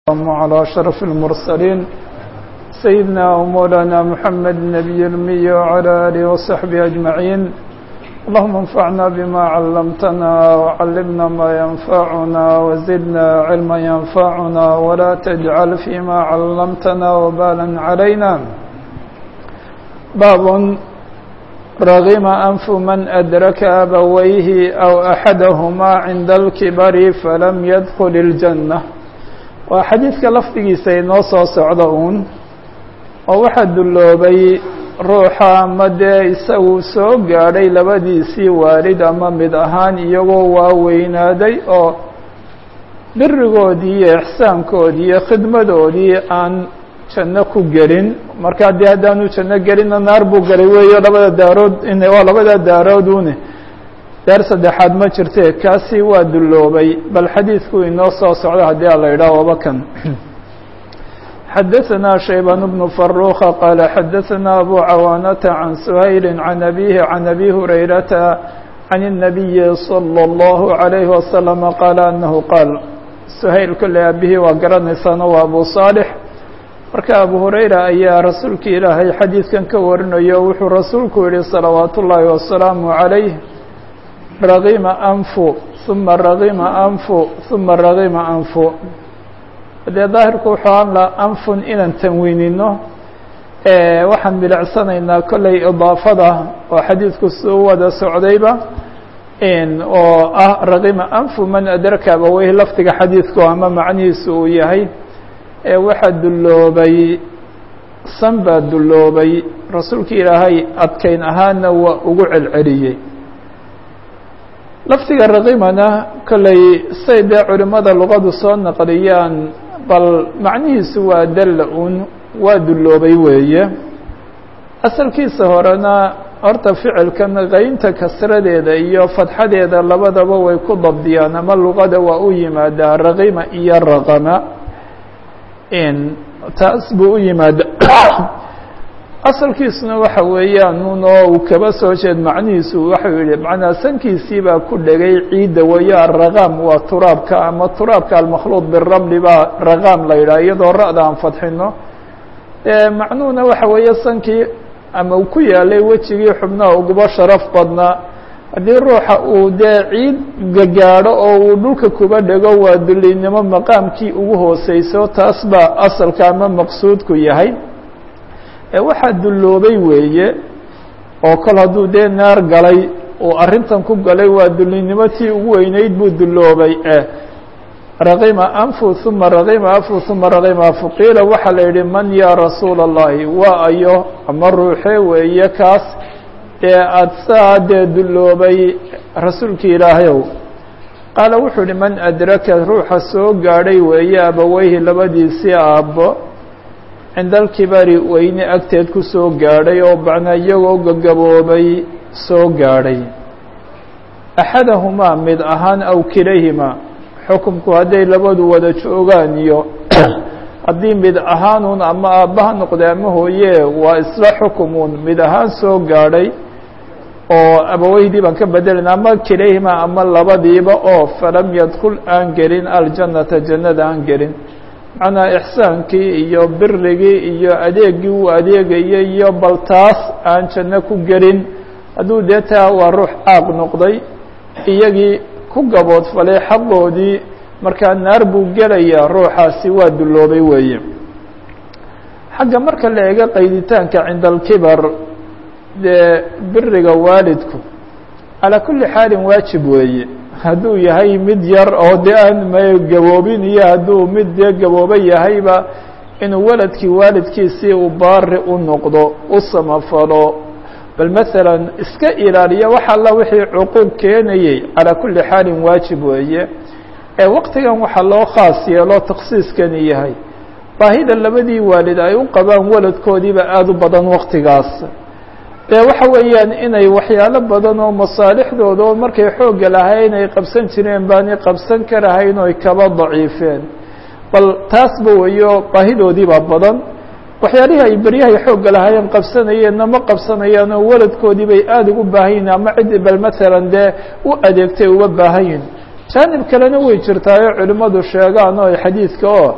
اللهم على أشرف المرسلين سيدنا ومولانا محمد النبي الأمي وعلى آله وصحبه أجمعين اللهم انفعنا بما علمتنا وعلمنا ما ينفعنا وزدنا علما ينفعنا ولا تجعل فيما علمتنا وبالا علينا باب رغم أنف من أدرك أبويه أو أحدهما عند الكبر فلم يدخل الجنة waa xadiidka lafdigiisa inoo soo socda uun oo waxaa dulloobay ruuxa ama dee isagu soo gaadhay labadiisii waalid ama mid ahaan iyagoo waaweynaaday oo birigoodii iyo ixsaankoodii iyo khidmadoodii aan janno ku gelin markaa dee haddaanu janno gelinna naar buu galay weeyo labada daarood waa labada daaroodune daar saddexaad ma jirte kaasi waa dulloobay bal xadiidku inoo soo socdo haddii a la yidhaah waba kan xadaثna shaybaan bnu faruka qaala xadaثna abu cawaanata can suhayli can abihi can abi hurayrata can الnabiyi slى اllahu عalayhi wasalama qaala anahu qaal suhayl kolley aabihii waa garanaysaano waa abu saalix marka abu hurayra ayaa rasuulka ilaahay xadiidkan ka warinayo wuxuu rasuulku yihi salawaat ullaahi wasalaamu عalayh ragima anfu uma ragima anfu uma ragima anfu dee daahirku wuxuu anla anfun inaan tanwiinino waxaan milicsanaynaa kolley idaafada oo xadiidku suu wada socdayba oo ah ragima anfu man adraka abaweyh lafdiga xadiidku ama macnihiisu uu yahay waxaa dulloobay san baa dulloobay rasuulka ilaahay adkayn ahaana waa ugu celceliyey lafdiga raqimana kolley say dee culimmada luqadu soo naqliyaan bal macnihiisu waa dalla un waa dulloobay weeye asalkiisa horena horta ficilkan qaynta kasradeeda iyo fadxadeeda labadaba way ku dabdiyaan ama luqada waa u yimaadaa raqima iyo raqama taas buu u yimaada asalkiisuna waxa weeyaan un oo uu kaba soo jeed macnihiisu waxau yihi macnaa sankiisii baa ku dhegay ciidda weeyo araqaam waa turaabka ama turaabka almakhluuط biramli baa raqaam la yidhaha iyadoo ra'da aan fadxino macnuhuna waxa weeye sankii ama uu ku yaalay wejigii xubnaha uguba sharaf badnaa haddii ruuxa uu dee ciid gagaadho oo uu dhulka kuba dhego waa dulinimo maqaamkii ugu hooseyso taas baa asalka ama maqsuudku yahay waxaa dulloobay weeye oo kol hadduu dee naar galay uu arrintan ku galay waa dullinimo tii ugu weyneyd buu dulloobay raqima anfu uma raqima anfu uma raqima anfu qiila waxaa la yidhi man yaa rasuula اllahi waa ayo ama ruuxe weeye kaas dee aada saa dee dulloobay rasuulka ilaahayow qaala wuxuu yihi man adraka ruuxa soo gaadhay weeye abaweyhi labadiisii aabbo cinda alkibari weyne agteed ku soo gaadhay oo macnaa iyagoo gagaboobay soo gaadhay axadahumaa mid ahaan aw kilayhimaa xukumku hadday labadu wada joogaan iyo haddii mid ahaanuun ama aabbaha noqday ama hooye waa isla xukumuun mid ahaan soo gaadhay oo abaweydii baan ka bedelana ama kilayhimaa ama labadiiba oo falam yadkul aan gelin aljannata jannada aan gelin macnaa ixsaankii iyo birigii iyo adeegii uu adeegayay iyo bal taas aan janno ku gelin hadduu dee taa waa ruux caaq noqday iyagii ku gaboodfalay xaqoodii markaa naar buu gelayaa ruuxaasi waa dulloobay weeye xagga marka la eego qayditaanka cinda alkibar dee biriga waalidku calaa kulli xaalin waajib weeye hadduu yahay mid yar oo dee aan m gaboobin iyo hadduu mid dee gaboobo yahayba inuu waladkii waalidkiisii uu baari u noqdo u samafalo bal masalan iska ilaaliya wax alla wixii cuquuq keenayey calaa kulli xaalin waajib weeye ee waqtigan waxaa loo khaas yeelo taksiiskani yahay baahida labadii waalid ay u qabaan waladkoodiiba aada u badan waqtigaas dee waxa weeyaan inay waxyaalo badan oo masaalixdooda oo markay xoogga lahayn ay qabsan jireen baanay qabsan karahayn oy kaba daciifeen bal taasba weyo baahidoodiibaa badan waxyaalihii ay beryahay xoogga lahaayeen qabsanayeenna ma qabsanayaan oo waladkoodii bay aada ugu baahan yihin ama ciddi bal masalan dee u adeegtay uga baahan yihin jaanib kalena way jirtaayo culimmadu sheegaan oo xadiidka oo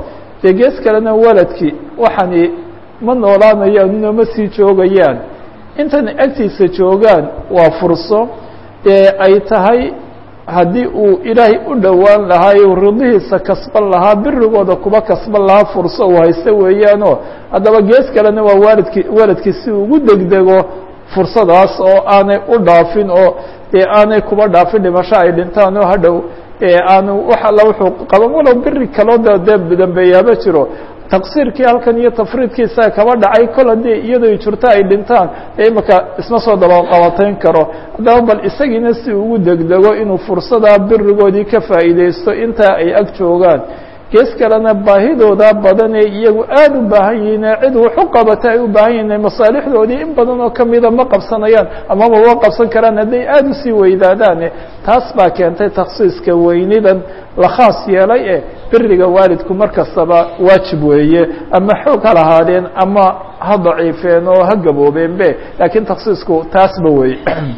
dee gees kalena waladkii waxani ma noolaanayaan inoma sii joogayaan intan agtiisa joogaan waa furso dee ay tahay haddii uu ilaahay u dhowaan lahaa uu ridihiisa kasban lahaa birigooda kuba kasban lahaa furso uu haysta weeyaanoo haddaba gees kalena waa waalidki waladkii si ugu degdego fursadaas oo aanay u dhaafin oo dee aanay kuba dhaafin dhimasho ay dhintaan oo hadhow aanu wax alla wuxuu qaban walow biri kaloo de dee dambeeyaaba jiro taqsiirkii halkan iyo tafriidkiisa kaba dhacay kol haddii iyadoo jirto ay dhintaan ee imaka isma soo dabaqabatayn karo haddaba bal isagiina si ugu degdego inuu fursadaa birigoodii ka faa'iideysto intaa ay ag joogaan gees kalena baahidooda badan ee iyagu aada u baahan yihiin ee cid wax u qabata ay u baahan yihin masaalixdoodii in badan oo kamida ma qabsanayaan ama maba qabsan karaan hadday aada usii weydaadaane taas baa keentay takhsiiska weynidan la khaas yeelay ee biriga waalidku mar kastaba waajib weeye ama xoog ha lahaadeen ama ha daciifeen oo ha gaboobeenbe laakiin takhsiisku taasba wey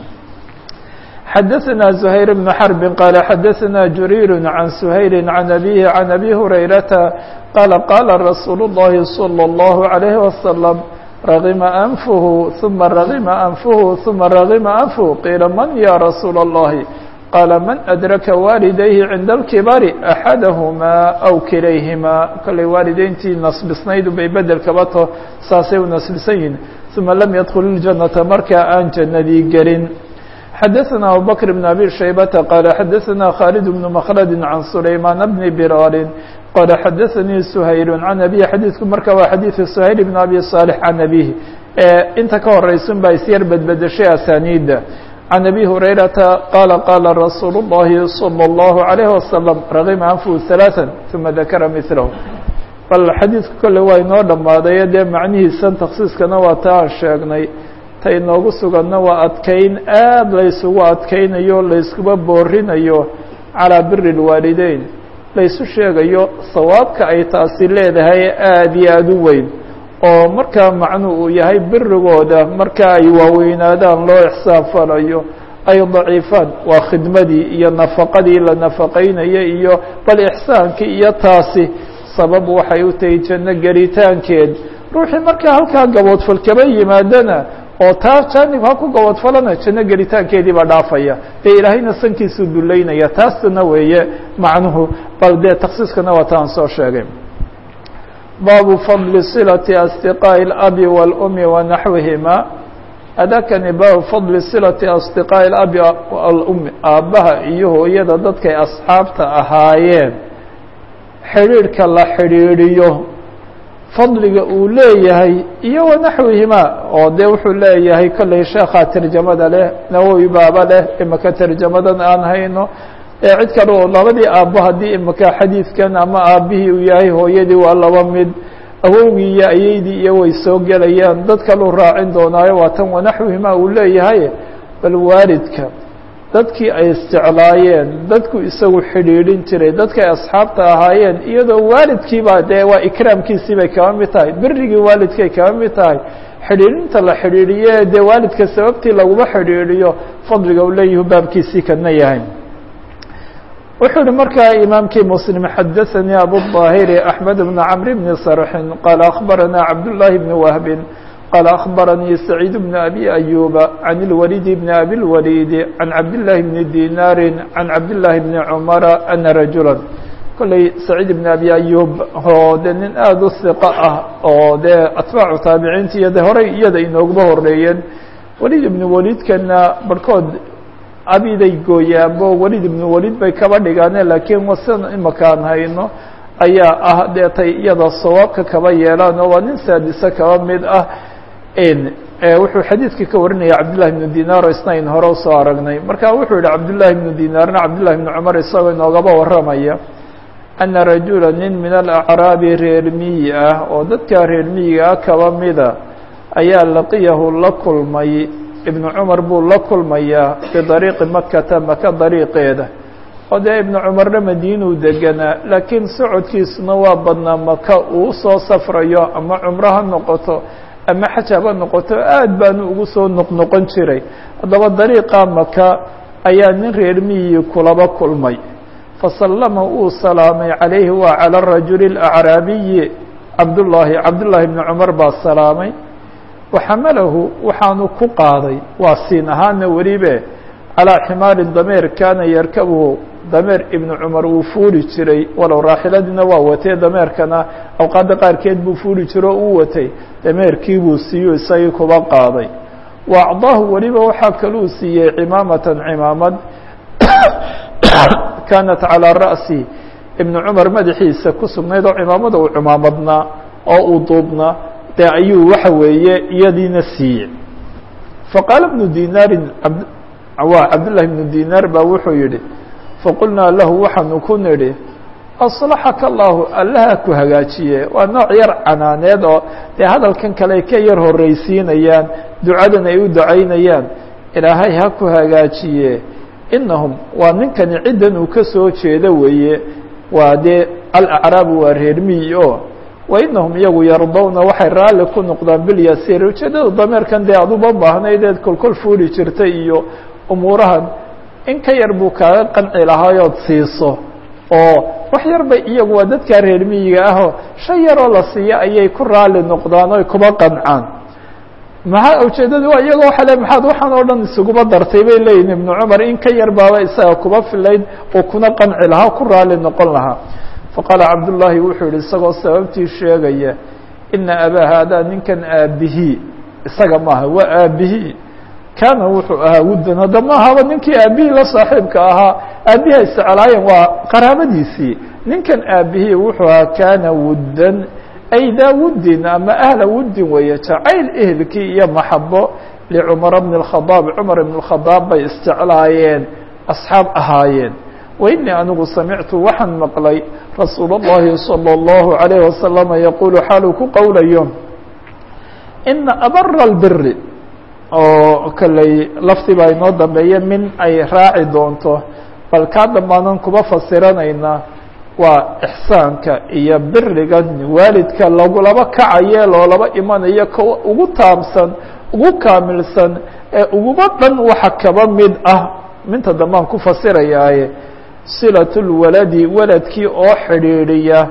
xdثna زhayر بن حرب qال xdثna جرير عن سhayل عن أbيه عن أbي هريرةa qال qاla رsuuل اللhi صلى الله عليه وسلم رغma أنفه ثuma رغma أنفه ثuma رغma أنفه قيila mن yا رsuuل اللhi qال mن أdركa والديه عiنda الكبر أحadهma أو kilayهima kollay waalideyntii nasbisnaydu bay bedelkaba to saasay u nasbisan yihin ثuma lam ydkل الجaنaةa markaa aan jannadii gelin xdثna abu bكر بن أbي شhaybة qال xdثna khالد بن مkلد عن سليمان بن برار qال xdثnii سhayل عن أbيه xadيiثku marka waa xadيiث سhayل بن أbي صالح عن أbيه inta ka horeysun baa isyar bedbedeshay asانيda عن أbي هريرةa qال qاla رsuuل اللhi صلى الله عليه وسلم رغma أنفه ثلاثا ثuma ذakra مثله bal xadiidku kole waa inoo dhamaaday dee macnihiisan تksiiskana waa ta aan sheegnay inoogu suganna waa adkayn aad laysugu adkaynayo layskuba boorinayo calىa biri اlwaalideyn laysu sheegayo sawaabka ay taasi leedahay aada iyo aada u weyn oo markaa macnu uu yahay birigooda marka ay waaweynaadaan loo ixsaan falayo ay daciifaan waa khidmadii iyo nafaqadii la nafaqaynaya iyo bal ixsaankii iyo taasi sabab waxay u tahay janno gelitaankeed ruuxii markaa halkaa gaboodfal kaba yimaadana oo taa jaanib ha ku gabadfalana janno gelitaankeedii baa dhaafaya dee ilaahayna sankiisuu duleynaya taasna weeye macnuhu bal dee taksiiskana waa taan soo sheegay baabu fadli silati asdiqaaءi اlabi wاlumi wanaxwihima adakani baabu fadli silati asdiqaaءi اlabi alumi aabbaha iyo hooyada dadkay asxaabta ahaayeen xidhiidhka la xidhiidhiyo fadliga uu leeyahay iyo wanaxwihima oo dee wuxuu leeyahay kollay sheekhaa tarjamada leh nawowi baaba leh imaka tarjamadan aan hayno ee cid kale oo labadii aabbo haddii imaka xadiidkan ama aabbihii uu yahay hooyadii waa laba mid awowgii iyo ayeydii iyo way soo gelayaan dad kaluu raacin doonaayo waa tan wanaxwihima uu leeyahay bal waalidka dadkii ay isjeclaayeen dadku isagu xidhiidhin jiray dadkay asxaabta ahaayeen iyadoo waalidkiiba dee waa ikraamkiisii bay kaba mid tahay birigii waalidkay kaba mid tahay xidhiidhinta la xidhiidhiye dee waalidka sababtii laguma xidhiidhiyo fadliga uu leeyahu baabkiisii kana yahay wuxuu uhi markaa imaamkii mslim xadaثanii abuلظaahiri أحmed بn cmr bn sarxin qaala akhbarana cabdالlahi bn wahbin قال أخبرني سعيد بن أبي أيوب عن الوليد بن أبي الوليد عن عبد الله بن دينار عن عبد الله بن عمر أن رجuلا koلey سعيد بن أبي أيوب oo de nin aad u ثiقة ah oo dee atباacu taabiciinta iyo de horay iyada inoogba horeeyeen welid iبن welidkana barhkood abiday gooyaanbo welid iبن welid bay kaba dhigaane lakiin wasan imakaan hayno ayaa ah dee tay iyada sawaabka kaba yeelaan oo waa nin saadise kaba mid ah wuxuu xadiidka ka warinaya cabdالlahi بن dinar o isna ayn hore usoo aragnay marka wuxuu yihi cabdالlahi بن dinaarna cabdالlahi بن cmar isagoo inoogaba waramaya أna rajula nin min alأcraabi reer miyi ah oo dadka reer miyiga ah kaba mida ayaa laqiyahu la kulmay ibnu cumar buu la kulmayaa bidariiqi makata maka dariiqeeda oo dee ibnu cumarna madiinuu deganaa laakiin socodkiisuna waa badnaa maka uu soo safrayo ama cumro ha noqoto ama xaj haba noqoto aad baanu ugu soo noqnoqon jiray haddaba dariiqa maka ayaa nin reer miyi kulaba kulmay fasallama uu salaamay calayhi waa calى rajuli اlأcraabiyi cabdullaahi cabdullaahi bni cumar baa salaamay waxamalahu waxaanu ku qaaday waa siin ahaana welibe calىa ximaarin dameer kaana yarkabuhu dameer ibnu cumar uu fuuli jiray walow raaxiladiina waa watay dameerkana awqaadda qaarkeed buu fuuli jiro o uu watay dameerkii buu siiyo isagii kuba qaaday wa acdaahu weliba waxaa kaluu siiyey cimaamatan cimaamad kaanat calىa ra'si ibnu cumar madaxiisa ku sugnayd oo cimaamada uu cimaamadnaa oo uu duubnaa dee ayuu waxa weeye iyadiina siiyey faqaala bnu dinaarin waa cabdullahi bnu dinaar baa wuxuu yihi faqulnaa lahu waxaanu ku nidhi aslaxaka allahu allaha ku hagaajiye waa nooc yar canaaneed oo dee hadalkan kale ka yar horreysiinayaan ducadan ay u ducaynayaan ilaahay ha ku hagaajiye inahum waa ninkani ciddan uu ka soo jeedo weeye waa dee alacraabu waa reer miyi o wa inahum iyagu yardowna waxay raalli ku noqdaan bilyasiir ujeedada dameerkan dee aduba baahnayd kolkol fuuli jirtay iyo umuurahan in ka yar buu kaaga qanci lahaayood siiso oo wax yar bay iyagu waa dadkaa reer miyiga ahoo shan yaroo la siiyo ayay ku raalli noqdaan oy kuba qancaan maxaa ujeedadu waa iyagoo waxa le maxaad waxaan oo dhan isuguba dartay bay leeyihin ibnu cumar in ka yar baaba isaga kuba filayd oo kuna qanci lahaa ku raalli noqon lahaa faqaala cabdullaahi wuxuu yihi isagoo sababtii sheegaya ina abaa haadaa ninkan aabihii isaga maaha waa aabihii kaana wuxuu ahaa wuddan hadda ma ahaba ninkii aabihii la saaxiibka ahaa aabihi ay seclaayeen waa qaraabadiisii ninkan aabihii wuxuu ahaa kaana wuddan ay daa wuddin ama ahla wuddin weeye jacayl ehelkii iyo maxabo licumara bni اkhadaab cumar ibn اkhadaab bay isjeclaayeen asxaab ahaayeen wa inii anigu samictu waxaan maqlay rasuul اllahi salى اllahu عalayh wasalama yaquulu xaaluu ku qowlayo ina abara اlbiri oo kaley lafti baa inoo dambeeye min ay raaci doonto bal kaa dambaanan kuba fasiranaynaa waa ixsaanka iyo biriga waalidka lagulaba kacaye loolaba imanayo ka ugu taabsan ugu kaamilsan ee uguba dhan waxa kaba mid ah minta dambaan ku fasirayaaye silaة اlwaladi waladkii oo xidhiidhiya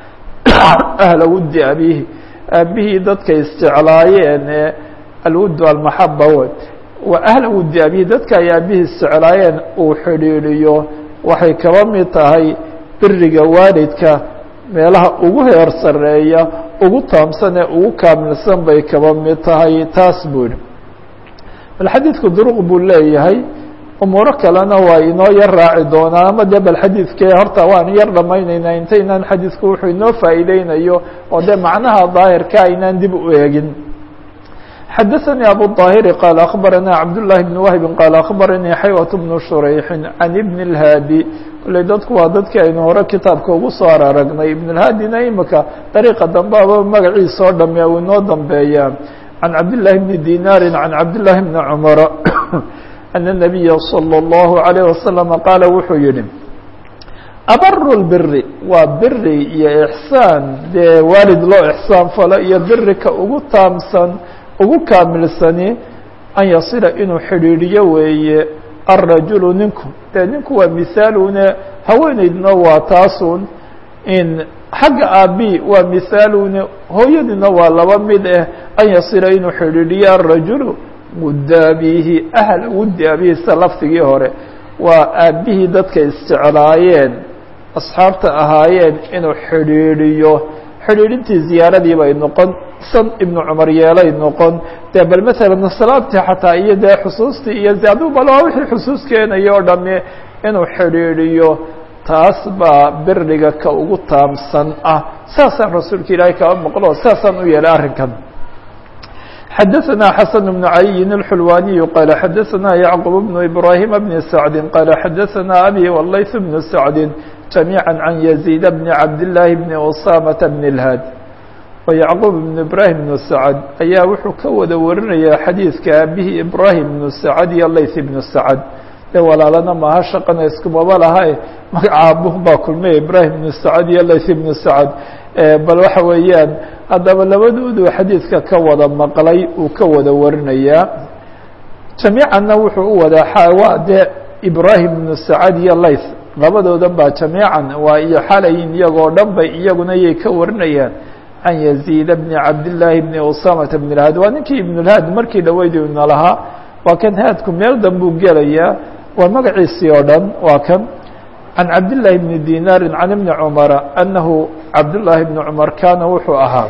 ahla wuddi abihi aabihii dadkay isjeclaayeen ee alwudu almaxaba w waa ahla wuddi abihi dadka ay aabihii isjeclaayeen uu xidhiidhiyo waxay kaba mid tahay biriga waalidka meelaha ugu heer sareeya ugu taamsan ee ugu kaamilsan bay kaba mid tahay taas buu yihi bal xadiidku duruq buu leeyahay umuuro kalena waa inoo yar raaci doonaa ama dee bal xadiidkee horta waan yar dhamayneynaa intaynaan xadiidku wuxuu inoo faa'iideynayo oo dee macnaha daahirka aynaan dib u eegin xadaثnي abu الطاhiri qال أخbarana cabdاللahi بن wهbi qال أخbaranii xaywaة بن shurayxi can ibn الhaadi kolley dadku waa dadkii aynu hore kitaabka ugu soo aragnay ibn الhaadina imika dariiqa dambeaba magaciisa oo dhame uu inoo dambeeyaa can cabdالlahi bni dinaari can cabdالlahi bni cmara أن النabiya slى الlaهu عalيه wasaلم qaala wuxuu yihi abaru اlbiri waa biri iyo ixsaan dee waalid loo ixsaan falo iyo birika ugu taamsan ugu kaamilsani an yasila inuu xidhiidhiyo weeye الrajulu ninku dee ninku waa mihaalune haweeneydna waa taasun in xagga aabi waa mihaalune hooyadina waa laba mid ah an yasila inuu xidhiidhiyo الrajulu wudda abihi ahl wuddi abihi sida lafdigii hore waa aabihii dadka isjeclaayeen asxaabta ahaayeen inuu xidhiidhiyo xidhiidhintii ziyaaradii bay noqon san ibnu cumar yeelay noqon dee bal masalan salaadtii xataa iyo dee xusuustii iyo aduu bal waa wixii xusuus keenaya oo dhami inuu xidhiidhiyo taas baa biriga ka ugu taamsan ah saasaan rasuulka ilaahay kaba maqlo saasaan u yeelay arrinkan xadaثna xaسن بن عaliyi الxulwaniي qال xadaثna yعqب بن إbrahيm بن سعد qال xadaثna abي وlayث بن سعد جamيعا عن يزيد بن cabdاللahi بن أsامة بن الhاd وyعqوب بن إbrahيم بن سعد ayaa wuxuu ka wada warinaya xadiidka aabihii إbrahيم بن سعد iyo layث بن سعد de walaalana maaha shaqana iskumaba laha magaca abuh baa kulmay ibrahim بن سعد iyo layث بن سعد bal waxa weeyaan haddaba labadoodu xadiidka ka wada maqlay uu ka wada warinayaa jamiicanna wuxuu u wadaa waa dee ibrahim ibnu sacad iyo layth labadoodan baa jamiican waa iyo xalayin iyagoo dhan bay iyaguna yay ka warinayaan can yaziid bni cabdillaahi bni usamata bn lhaad waa ninkii ibnulhaad markii dhaweydna lahaa waa kan haadku meel danbuu gelayaa waa magaciisii oo dhan waa kan can cabdillaahi bni dinaarin can ibni cumara annahu cabdullaahi bni cumar kaana wuxuu ahaa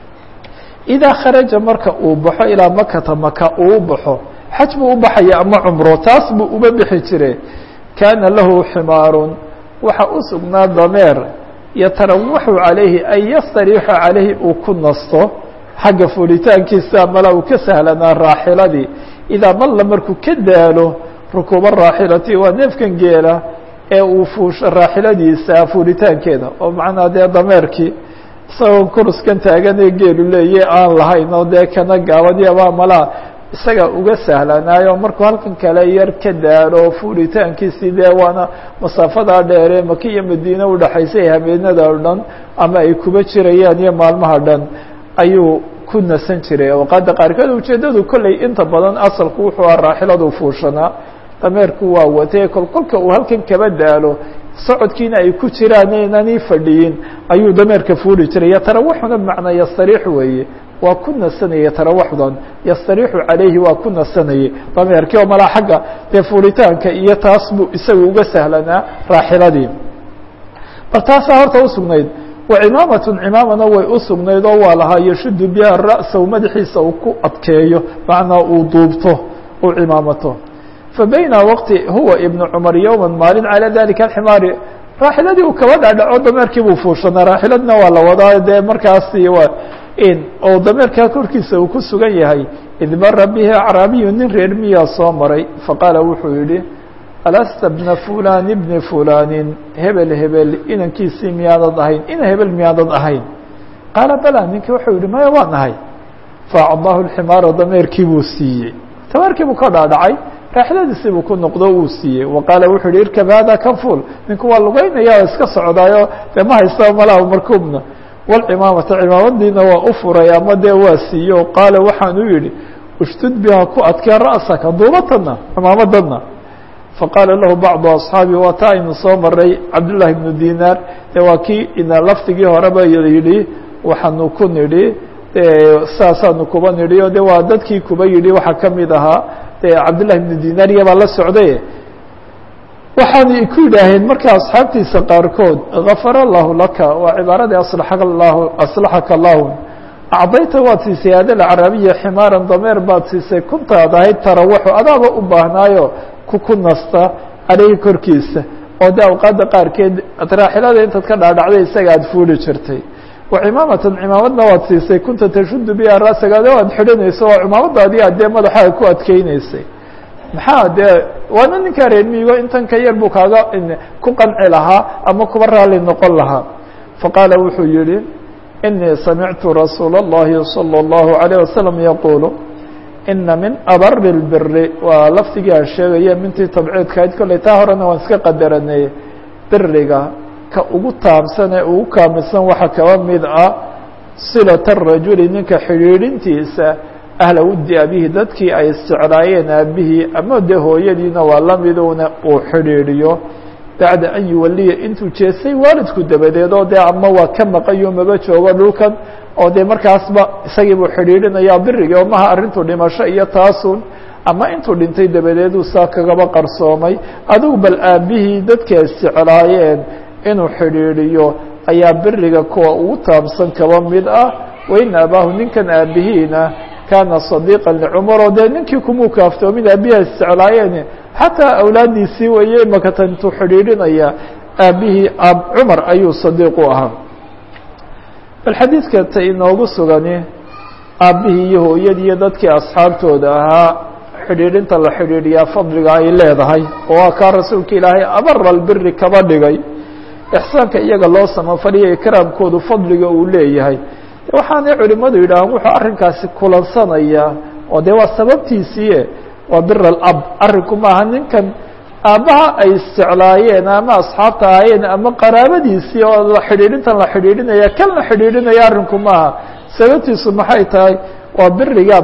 idaa kharaja marka uu baxo ilaa makata maka uu baxo xaj buu u baxaya ama cumro taas buu uba bixi jire kaana lahu ximaarun waxa u sugnaa dameer yatarawaxu calayhi ay yastariixu calayhi uu ku nasto xagga fulitaankiisa mala uu ka sahlanaa raaxiladii idaa malla markuu ka daalo rukuuba raaxilati waa neefkan geela ee uu fuusho raaxiladiisa fuulitaankeeda oo macnaa dee dameerkii isagoo kuruskan taagan ee geelu leeye aan lahayn oo dee kana gaabadiabaa malaa isaga uga sahlanaayo markuu halkan kale yar ka daalo fuulitaankiisii dee waana masaafadaa dheeree maka iyo madiine udhaxaysay habeenada o dhan ama ay kuba jirayaan iyo maalmaha dhan ayuu ku nasan jiray awqaadda qaarkood ujeeddadu kolley inta badan asalku wuxuu ah raaxiladu fuushanaa dameerku waa watee kol kolka uu halkan kaba daalo socodkiina ay ku jiraan inani fadhiyin ayuu dameerka fuuli jiray yatarawaxuna bmacnaa yastariix weeye waa ku nasanayay tarawaxdan yastariixu calayhi waa ku nasanayay dameerkii oo malaa xagga dee fuulitaanka iyo taas buu isaga uga sahlanaa raaxiladii bal taasaa horta usugnayd wa cimaamatun cimaamana way usugnayd oo waa lahaa yashudu biha ra'sahu madaxiisa uu ku adkeeyo macnaa uu duubto uu cimaamato fabayna waqti huwa ibnu cumar yowma maalin calaa dalika alximaari raaxiladii uu kaba dhaadhaco dameerkii buu fuushanaa raaxiladna waa la wadaa dee markaasi waa in oo dameerkaa korkiisa uu ku sugan yahay id mara bihi acraabiyu nin reer miyaa soo maray faqaala wuxuu yihi alasta bna fulani bni fulanin hebel hebel inankiisii miyaadad ahayn ina hebel miyaadad ahayn qaala bala ninkii wuxuu yihi maya waan ahay faacdaahu lximaara dameerkii buu siiyey dameerkii buu ka dhaadhacay raaxiladiisii buu ku noqdo uu siiyey wa qaala wuxuu yihi irkab hada kan fuul ninku waa lugeynaya oo iska socdaayo dee ma haysta malaha markuubna walcimaamata cimaamadiina waa u furay ama dee waa siiye o qaala waxaan u yidhi ushdud biha ku adkee ra'saka duubatana cimaamadana faqaala lahu bacdu asxaabi waa taa aynu soo maray cabdullaahi bnu dinaar dee waa kii ina lafdigii horeba yidhi waxaanu ku nidhi saasaanu kuba nidhi o de waa dadkii kuba yidhi waxaa kamid ahaa de cabdullahi bnu dinaar iyabaa la socday waxaanay ku yidhaaheen marka asxaabtiisa qaarkood gafara allahu laka waa cibaaradii aslaxaka allahu aslaxaka allahu acdayta waad siisay hada lacarabiya ximaaran dameer baad siisay kuntaad ahayd tarawaxu adaaba u baahnaayo ku ku nasta caleyhi korkiisa oo de awqaadda qaarkeed raaxilada intaad ka dhaadhacday isaga aad fuuli jirtay wa cimaamatan cimaamadna waad siisay kunta tashudu biha raasagaade aad xidhanayso oo cimaamadaadii aad dee madaxaaga ku adkeyneysay maxaa dee waana ninkaa reer miigo intan ka yar buu kaaga ku qanci lahaa ama kuba raalli noqon lahaa faqaala wuxuu yihi inii samictu rasuula اllahi salى اllahu عalيه wasalam yaquulu ina min abari اlbiri waa lafdigii aan sheegaya mintii tabciidkahayd kolley taa horena waan iska qadaranay biriga ka ugu taabsan ee ugu kaamilsan waxaa kaba mid ah silaة الrajuli ninka xidhiidhintiisa ahla wuddi abihi dadkii ay isjeclaayeen aabihii ama dee hooyadiina waa lamiduna uu xidhiidhiyo bacda an yuwaliya intuu jeestay waalidku dabadeed oo dee ama waa ka maqayo maba joogo dhulkan oo dee markaasba isagii buu xidhiidhinaya birigii oo maha arrintu dhimasho iyo taasun ama intuu dhintay dabadeeduu saa kagaba qarsoomay adigu bal aabihii dadkii ay isjeclaayeen inuu xidhiidhiyo ayaa biriga kuwa ugu taabsan kaba mid ah wain abaahu ninkan aabihiina kaana صadiiqa licumar oo dee ninkii kumuu kaaftoomin aabihi ay isjeclaayeen xataa awlaadiisii waye makata intuu xidhiidhinaya aabihii cumar ayuu sadiiq u ahaa bal xadiidka ta inoogu sugani aabbihii iyo hooyadii iyo dadkii asxaabtooda ahaa xidhiidhinta la xidhiidhiyaa fadliga ay leedahay oo waa kaa rasuulka ilaahay abara albiri kaba dhigay ixsaanka iyaga loo samafaliya ikraamkoodu fadliga uu leeyahay waxaanay culimadu yidhaahaan wuxuu arrinkaasi kulansanayaa oo dee waa sababtiisiie waa bir alab arrinku maaha ninkan aabbaha ay isjeclaayeen ama asxaabta ahaayeen ama qaraabadiisii oo la xidhiidhintan la xidhiidhinaya kan la xidhiidhinaya arrinku maaha sababtiisu maxay tahay waa birigaabka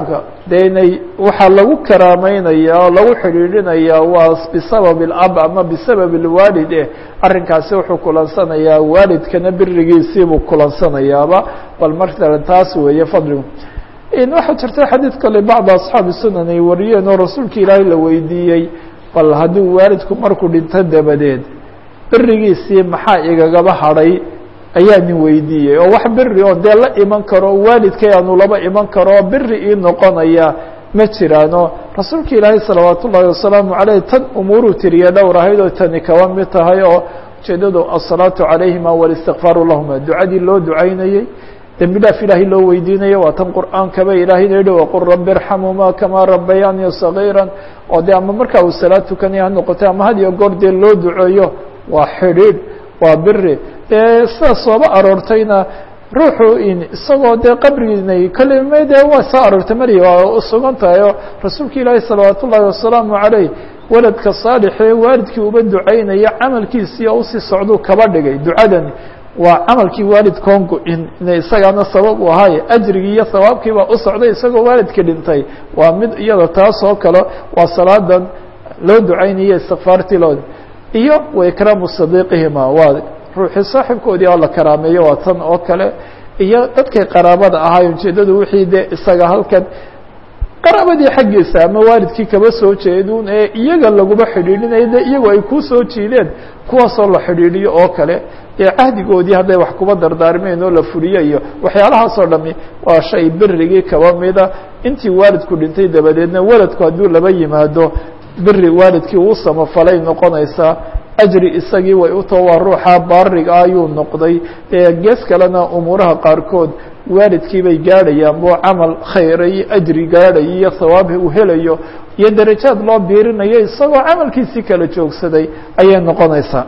dee inay waxaa lagu karaameynaya oo lagu xidhiidhinaya waa bisabab اlab ama bisabab اlwaalid eh arrinkaasi wuxuu kulansanayaa waalidkana birigiisiibuu kulansanayaaba bal masalan taas weeye fadligu waxaa jirta xadiid kale bacd asxaabi sunan ay wariyeen oo rasuulka ilaahay la weydiiyey bal hadduu waalidku markuu dhinto dabadeed berigiisii maxaa igagaba hadhay ayaa nin weydiiyey oo wax beri oo dee la iman karo waalidkay aanu laba iman karo oo beri ii noqonaya ma jiraano rasuulka ilaahay salawaat ullaahi wasalaamu caleyh tan umuuruu tiriye dhowr ahayd oo tani kaba mid tahay oo ujeedadu asalaatu calayhima walistikfaaru lahuma ducadii loo ducaynayey dembi dhaaf ilaahay loo weydiinayo waa tan qur'aankaba ilaahayna yihi waqul rabi irxamhuma kamaa rabayaanii sagiira oo dee ama markaa uu salaad tukanaya ha noqotay ama had iyo goor dee loo duceeyo waa xidhiidh waa biri dee sidaa sooba aroortayna ruuxu in isagoo dee qabrigiinay kolley dee waa soo aroortay marya waa sugan tahay oo rasuulka ilaahi salawaat ullaahi wasalaamu caleyh waladka saalixee waalidkii uba ducaynaya camalkiisii oo usii socduu kaba dhigay ducadani waa camalkii waalidkoon go-in ina isagaana sabab u ahaaye ajrigii iyo hawaabkiibaa u socday isagoo waalidkii dhintay waa mid iyada taas oo kale waa salaadan loo ducaynaya istikfaartii loo iyo waikraamu sadiiqihima waa ruuxii saaxibkoodii oo la karaameeyo waa tan oo kale iyo dadkay qaraabada ahaay ujeedadu wixii dee isaga halkan qaraabadii xaggiisa ama waalidkii kaba soo jeedun ee iyaga laguma xidhiidhinayo de iyagu ay ku soo jiideen kuwaasoo la xidhiidhiyo oo kale ee cahdigoodii hadday wax kuba dardaarmeen oo la fuliyo iyo waxyaalahaasoo dhami waa shay berigii kaba mida intii waalidku dhintay dabadeedna waladku hadduu laba yimaado beri waalidkii uu samafalay noqonaysaa ajri isagii way utao waa ruuxa baariga ayuu noqday gees kalena umuuraha qaarkood waalidkii bay gaadhayaan boo camal khayra iyo ajri gaadhayo iyo hawaab uu helayo iyo darajaad loo biirinayo isagoo camalkiisii kala joogsaday ayay noqonaysaa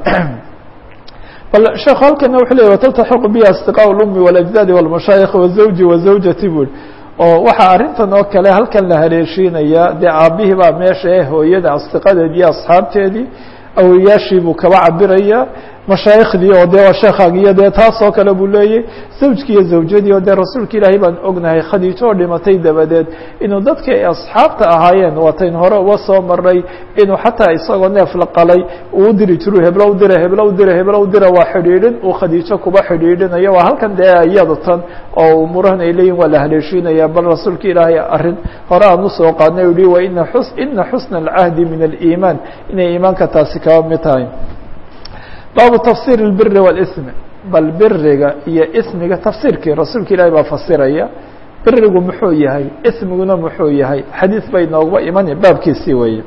bal sheekhu halkana wuxuu leey wataltaxiqu biha astiqaa اlumi wاlajdaadi wاlmashaayikh wazawji wazawjati bui oo waxaa arrintan oo kale halkan la haleeshiinaya dee aabihii baa meesha ee hooyada asdiqadeed iyo asxaabteedii awoyaashii buu kaba cabiraya mashaayikhdii oo dee waa sheekhagiyo dee taas oo kale buu leeyay zawjkii iyo zawjadii oo dee rasuulka ilaahay baan ognahay khadiijo oo dhimatay dabadeed inuu dadkii ay asxaabta ahaayeen waatayn hore uga soo maray inuu xataa isagoo neef la qalay uu u diri jiru heblo u dira heblo u dira heblo u dira waa xidhiidhin uu khadiijo kuba xidhiidhinayo waa halkan dee iyada tan oo umuurahan ay leeyihin waa la haleeshiinaya bal rasuulka ilaahay arrin hore aan usoo qaadnay u yihi wa ina xus ina xusna alcahdi min aliimaan inay iimaanka taasi kaba mid tahay baabu tafsir اlbiri wاlsm bal biriga iyo ismiga tafsiirkii rasuulka ilaahi baa fasiraya birigu muxuu yahay ismiguna muxuu yahay xadiis bay noogba imanaya baabkiisii weeye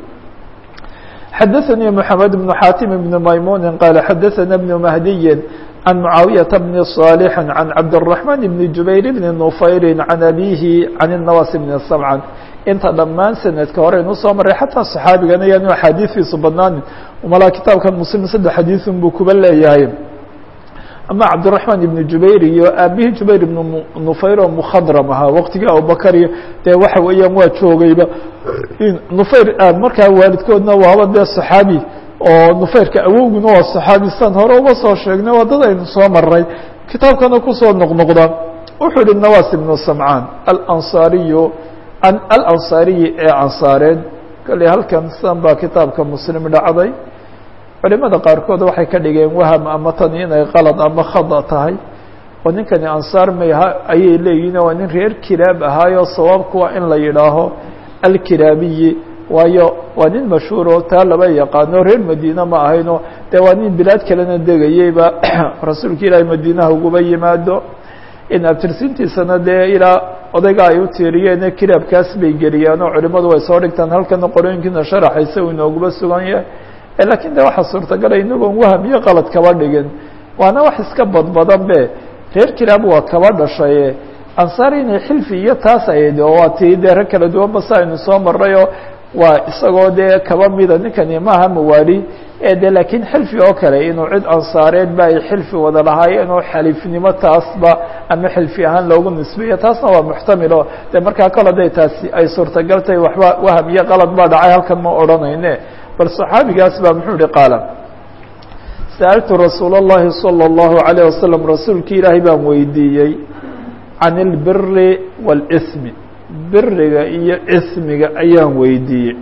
xadaثnي mحamed بن xatim بن maymuni qaala xadaثna بن mahdiyi عan mucaawiyaةa bni صاalح عan cabdالرaحman بn jubayr bni nufayri عan abihi عan الnawas bni samcan inta dhammaan sanadka hore inuu soo maray xataa صaxaabigana yaanu axaadiistiisu badnaanin malaa kitaabkan muslim saddex xadiisun buu kuba leeyahay ama cabdالرaحman ibn jubayr iyo aabihii jubayr ibn nufayr oo mkhadram ahaa waqtigii abubakar iyo dee waxa weeyaan waa joogayba nufayr markaa waalidkoodna waaba dee صaxaabi oo nufayrka awowguna waa صaxaabi san hore uga soo sheegnay waa dad aynu soo maray kitaabkana kusoo noqnoqda wuxuu yihi nawas ibn samcaan alanصariyu alanصariyi ee ansaareed kale halkan san baa kitaabka muslim dhacday culimada qaarkood waxay ka dhigeen waham ama tani inay qalad ama khada tahay oo ninkani ansaar mayha ayay leeyihin waa nin reer kiraab ahaayo sawaabku waa in la yidhaaho alkiraabiyi waayo waa nin mashhuur oo taa laba yaqaano reer madiine ma ahayno dee waa nin bilaad kalena degayeyba rasuulka ilaahay madiinaha uguba yimaado in abtirsintiisana dee ilaa odayga ay u tiiriyeene kiraabkaas bay geliyeen oo culimadu way soo dhigtaan halkana qorooyinkiina sharaxaysa uu inooguba sugan yahay lakin de waxaa suurtagala inagoon waham iyo qalad kaba dhigin waana wax iska badbadan be reer kiraab waa kaba dhashaye ansaar inay xilfi iyo taas ahayd oo waa tii dee rag kala duwan basa aynu soo marayoo waa isagoo dee kaba mida ninkani maaha mawaali de laakiin xilfi oo kale inuu cid ansaareed ba ay xilfi wada lahaayeen oo xaliifnimo taasba ama xilfi ahaan loogu nisbeeyo taasna waa muxtamilo de markaa kale haday taasi ay suurtagal tahay waxba waham iyo qalad baa dhacay halkan ma odhanayne bal صaxaabigaas baa muxuu ihi qaala sa'altu rasuul الlahi salى الlahu عalيه wasalam rasuulki ilaahay baan weydiiyey can اlbiri wاlsmi biriga iyo ismiga ayaan weydiiyey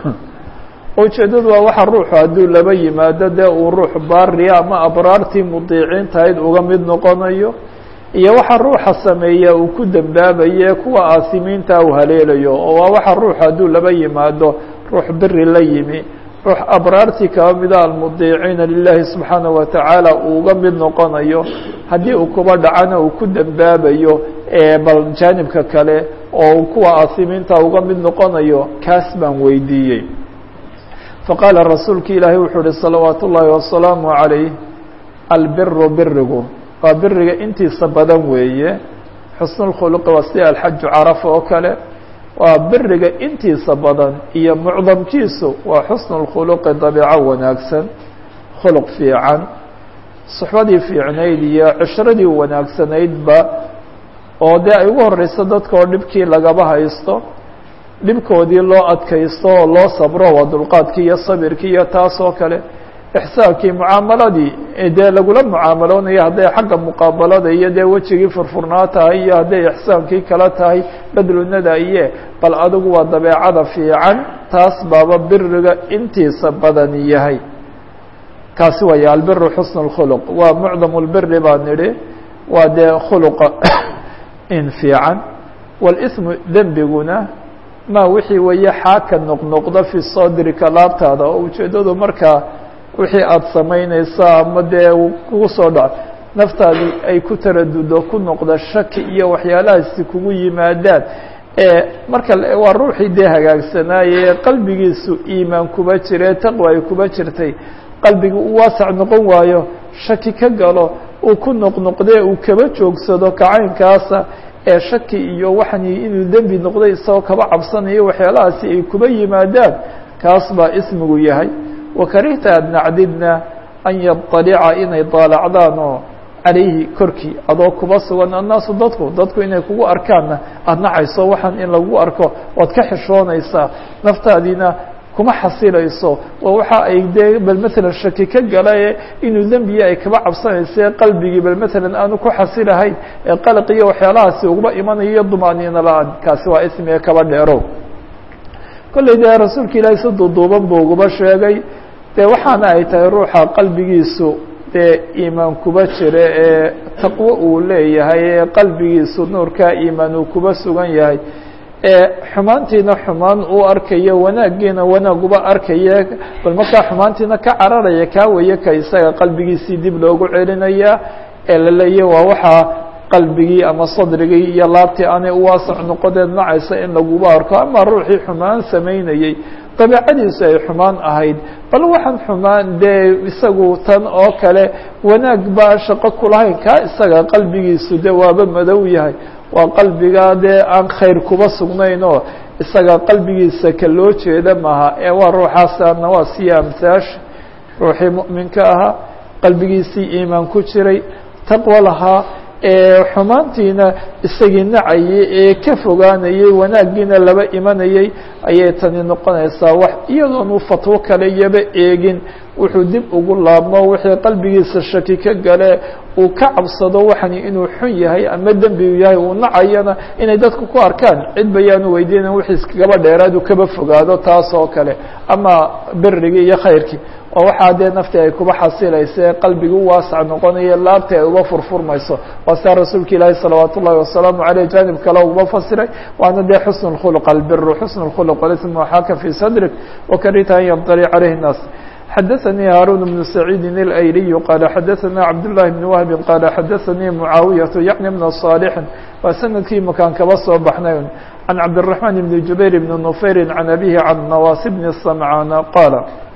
ujeeddadu waa waxa ruuxu hadduu laba yimaado dee uu ruux baariya ama abraartii mudiiciintahayd uga mid noqonayo iyo waxa ruuxa sameeya uu ku dembaabaye kuwa aasimiinta uu haleelayo oo waa waxa ruuxu hadduu laba yimaado ruux biri la yimi ruux abraartii kaba mida almudiiciina lilahi subxaanaه wa tacaala uu uga mid noqonayo haddii uu kuba dhacana uu ku dembaabayo bal jaanibka kale oo kuwa aasimiinta uga mid noqonayo kaas baan weydiiyey faqaala rasuulki ilaahay wuxuu uhi salawaat ullaahi wasalaamu عalayh albiru birigu waa biriga intiisa badan weeye xusnu اkhuluqi waa sida alxaju carafa oo kale waa biriga intiisa badan iyo mucdamkiisu waa xusnu اkhuluqi dabiico wanaagsan khuluq fiican suxbadii fiicnayd iyo cishradii wanaagsanaydba oo dee ay ugu horeyso dadka oo dhibkii lagaba haysto dhibkoodii loo adkaysto oo loo sabro waa dulqaadkii iyo sabirkii iyo taas oo kale ixsaankii mucaamaladii dee lagula mucaamaloonayo hadday xagga muqaabalada iyo dee wejigii furfurnaa tahay iyo hadday ixsaankii kala tahay badlunada iye bal adigu waa dabeecada fiican taas baaba biriga intiisa badan yahay kaasi waaya albiru xusn اkhuluq waa mucdam lbiri baa nidhi waa dee khuluqa in fiican wاlsmu dembiguna ma wixii weeye xaaka noqnoqda fi sadrika laabtaada oo ujeeddadu markaa wixii aada samaynaysa ama dee kugu soo dhaco naftaadii ay ku taradudo ku noqda shaki iyo waxyaalahaasi kugu yimaadaan marka waa ruuxii dee hagaagsanaaye qalbigiisu iimaan kuba jire taqwa ay kuba jirtay qalbigi u waasac noqon waayo shaki ka galo uu ku noqnoqdee uu kaba joogsado kacaynkaasa ee shaki iyo waxani inuu dembi noqday isagoo kaba cabsanayo waxyaalahaasi ay kuba yimaadaan kaas baa ismigu yahay wakarihta aad nacdidna an yaطalica inay daalacdaan oo calayhi korkii adoo kuba sugan annaasu dadku dadku inay kugu arkaanna aada nacayso waxaan in lagu arko waad ka xishoonaysaa naftaadiina kuma xasilayso waa waxa ay dee bal matalan shaki ka gala inuu dembiya ay kaba cabsanaysa qalbigii bal matalan aanu ku xasilahayn ee qalaq iyo waxyaalahaasi uguba imanayo dumaaniina la-aan kaasi waa ismiga kaba dheerow kolley dee rasuulka ilaahay si duuduuban buu uguba sheegay dee waxaana ay tahay ruuxa qalbigiisu dee iimaan kuba jira ee taqwo uu leeyahay ee qalbigiisu nuurkaa iimaan uu kuba sugan yahay ee xumaantiina xumaan uu arkayo wanaaggiina wanaag uba arkaya bal markaa xumaantiina ka cararaya kaa weeye ka isaga qalbigiisii dib loogu celinaya ee la leeya waa waxaa qalbigii ama sadrigii iyo laabtii aanay uwaasac noqodeed nacaysa in laguba arko ama ruuxii xumaan samaynayey dabeicadiisu ay xumaan ahayd bal waxaan xumaan dee isagu tan oo kale wanaag baa shaqo kulahayn kaa isaga qalbigiisu de waaba madow yahay waa qalbigaa dee aan khayr kuba sugnayn oo isaga qalbigiisa ka loo jeeda maaha ee waa ruuxaasaana waa siya amsaash ruuxii mu'minka ahaa qalbigiisii iimaan ku jiray taqwo lahaa ee xumaantiina isagii nacayay ee ka fogaanayay wanaaggiina laba imanayay ayay tani noqonaysaa wax iyadoonu fatwo kale iyaba eegin wuxuu dib ugu laabmo wixii qalbigiisa shaki ka gale uu ka cabsado waxani inuu xun yahay ama dembigu yahay uu nacayana inay dadku ku arkaan cid bayaanu weydiinan wixii iskagaba dheeraadu kaba fogaado taas oo kale ama birigii iyo khayrkii oo waxaa dee nafti ay kuba xasilaysa ee qalbigi u waasac noqonayo laabti ay uba furfurmayso waa sidaa rasuulka ilaahi salawaat ullahi wasalaamu aleyh janib kale uba fasiray waana dee xusn اkhulq albiru xusn اkhulq walism waxaaka fi sadrik wakarita an yabtali calayhi الnaas xadaثnي hاrون بن سعيid الأyلي qال xadaثna cabdاللahi بن وهب qال xadaثnii معaawiyaة yعnي بن صالح waa sanadkii makaan kaba soo baxnay عan cabdالرحمن بن جubayr بن نufayr عan أbيه عan نواas بن السمعاn qاaل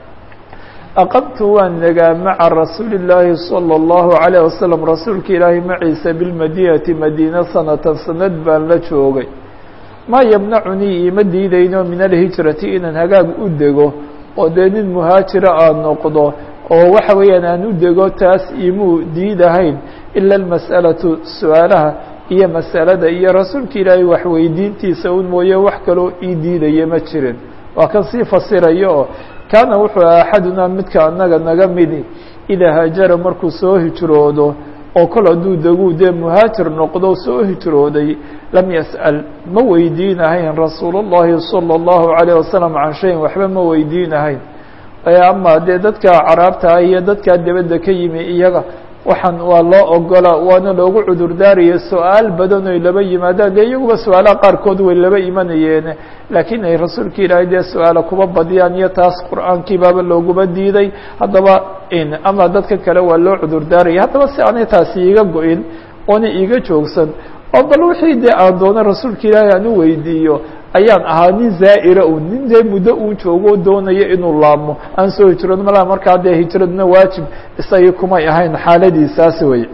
أqمtu waan negaa maعa rasuuli الlaahi صلى الlه عليه وسلم rasuulka ilaahi maciisa bالmadinaةi madينة sanatan sanad baan la joogay ma ymnacunii ima diidayno min alhijrati inaan hagaag u dego oo dee nin muhaajira aan noqdo oo waxa weeyaan aan u dego taas imuu diidahayn ila almas'alatu su-aalaha iyo masalada iyo rasuulka ilaahay waxweydiintiisa un mooye wax kaloo ii diidaya ma jirin waa kan sii fasiraya oo kaana wuxuu aha axadunaa midka annaga naga midi idaa haajara markuu soo hijroodo oo kol hadduu deguu dee muhaajir noqdo soo hijrooday lam yas'al ma weydiinahayn rasuul اllahi salى اllahu عalيه wasalam can shayin waxba ma weydiinahayn ama dee dadka caraabta iyo dadkaa debadda ka yimi iyaga waxaan waa loo ogola waana loogu cudurdaaraya su-aal badan oy laba yimaadaan dee iyaguba su-aalaha qaarkood way laba imanayeene laakiin ay rasuulka ilaahay dee su-aala kuba badiyaan iyo taas qur-aankii baaba looguma diiday haddaba ama dadka kale waa loo cudurdaaraya haddaba si aanay taasi iiga go-in oona iiga joogsan oo bal wixii dee aan doono rasuulka ilaahay aan u weydiiyo ayaan ahaa nin zaa'ira un nin dee muddo uu joogo doonaya inuu laabmo aan soo hijrood malaa markaa dee hijradna waajib isagii kumay ahayn xaaladiisaas wey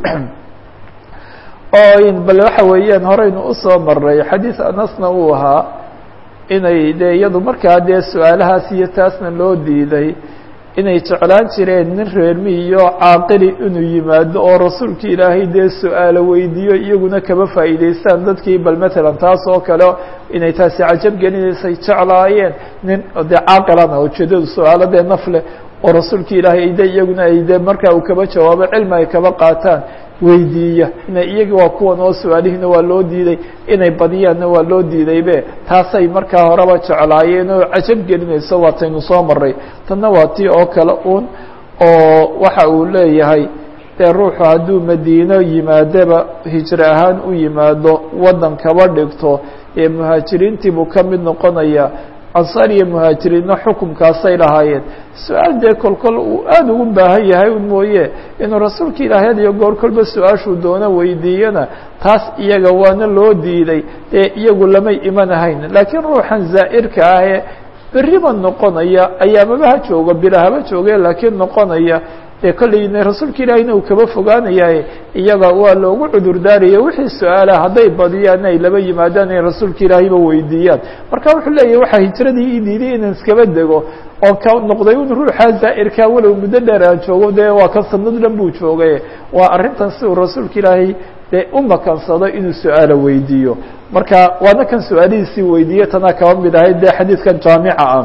oo bal waxa weeyaan horeynu usoo maray xadiis anasna uu ahaa inay dee iyadu markaa dee su-aalahaas iyo taasna loo diiday inay jeclaan jireen nin reermi iyo caaqili inuu yimaado oo rasuulka ilaahay dee su-aalo weydiiyo iyaguna kaba faa'iidaystaan dadkii bal matalan taas oo kale inay taasi cajab gelinaysay jeclaayeen nin dee caaqilana ujeedadu su-aalo dee nafle oo rasuulka ilaahay de iyaguna ay de markaa uu kaba jawaabo cilmi ay kaba qaataan weydiiya ina iyaga waa kuwan oo su-aalihiina waa loo diiday inay badiyaanna waa loo diidaybe taasay markaa horeba jeclaayeen oo cajab gelinayso waataynu soo maray tanna waa tii oo kale un oo waxa uu leeyahay dee ruuxu hadduu madiino yimaadaba hijro ahaan u yimaado waddan kaba dhigto ee muhaajiriintii buu ka mid noqonaya ansaar iyo muhaajiriinna xukumkaasay lahaayeen su-aal dee kolkol uu aada ugu baahan yahay un mooye inuu rasuulka ilaahay had iyo goor kolba su-aashuu doono weydiiyana taas iyaga waana loo diiday dee iyagu lamay imanahayn laakiin ruuxan zaa'irka ah ee beriba noqonaya ayaamaba ha joogo bila haba jooge laakiin noqonaya dee kolleyna rasuulka ilaahiyna uu kaba fogaanayaye iyaga waa loogu cudurdaaraya wixii su-aalaha hadday badiyaan ay laba yimaadaan ay rasuulka ilaahayba weydiiyaan marka wuxuu leeyahy waxaa hijradii ii diiday inaan iskaba dego oo ka noqday un ruuxaa zaa'irkaa walow muddo dheer aan joogo dee waa kan sanad dhan buu joogay waa arrintan si uu rasuulka ilaahay dee u makansado inuu su-aala weydiiyo marka waana kan su-aalihiisii weydiiye tanaa kaba mid ahayd dee xadiidkan jaamica ah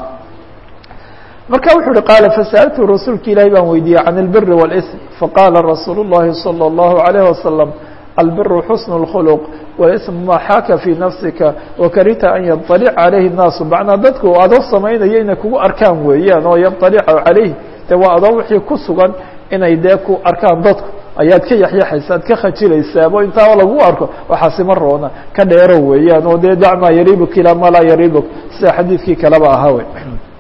marka wuxuu uhi qaala fasa'altu rasuulka ilaahi baan weydiiyey can اlbiri wاlsm faqaala rasuul الlahi salى الlahu عalayه wasalam albiru xusn اlkhuluq wاlsm ma xaaka fii nafsika wakarita an yaطalica calayhi الnaasu macnaa dadku adoo samaynaya inay kugu arkaan weeyaan oo yaطalica calayh de waa adoo wixii ku sugan inay dee ku arkaan dadku ayaad ka yaxyaxaysa ad ka khajilaysaabo intaa lagu arko waxaasima roona ka dheero weeyaan oo dee dac maa yaribuk ilaa maa laa yaribuk sida xadiidkii kaleba ahaa wey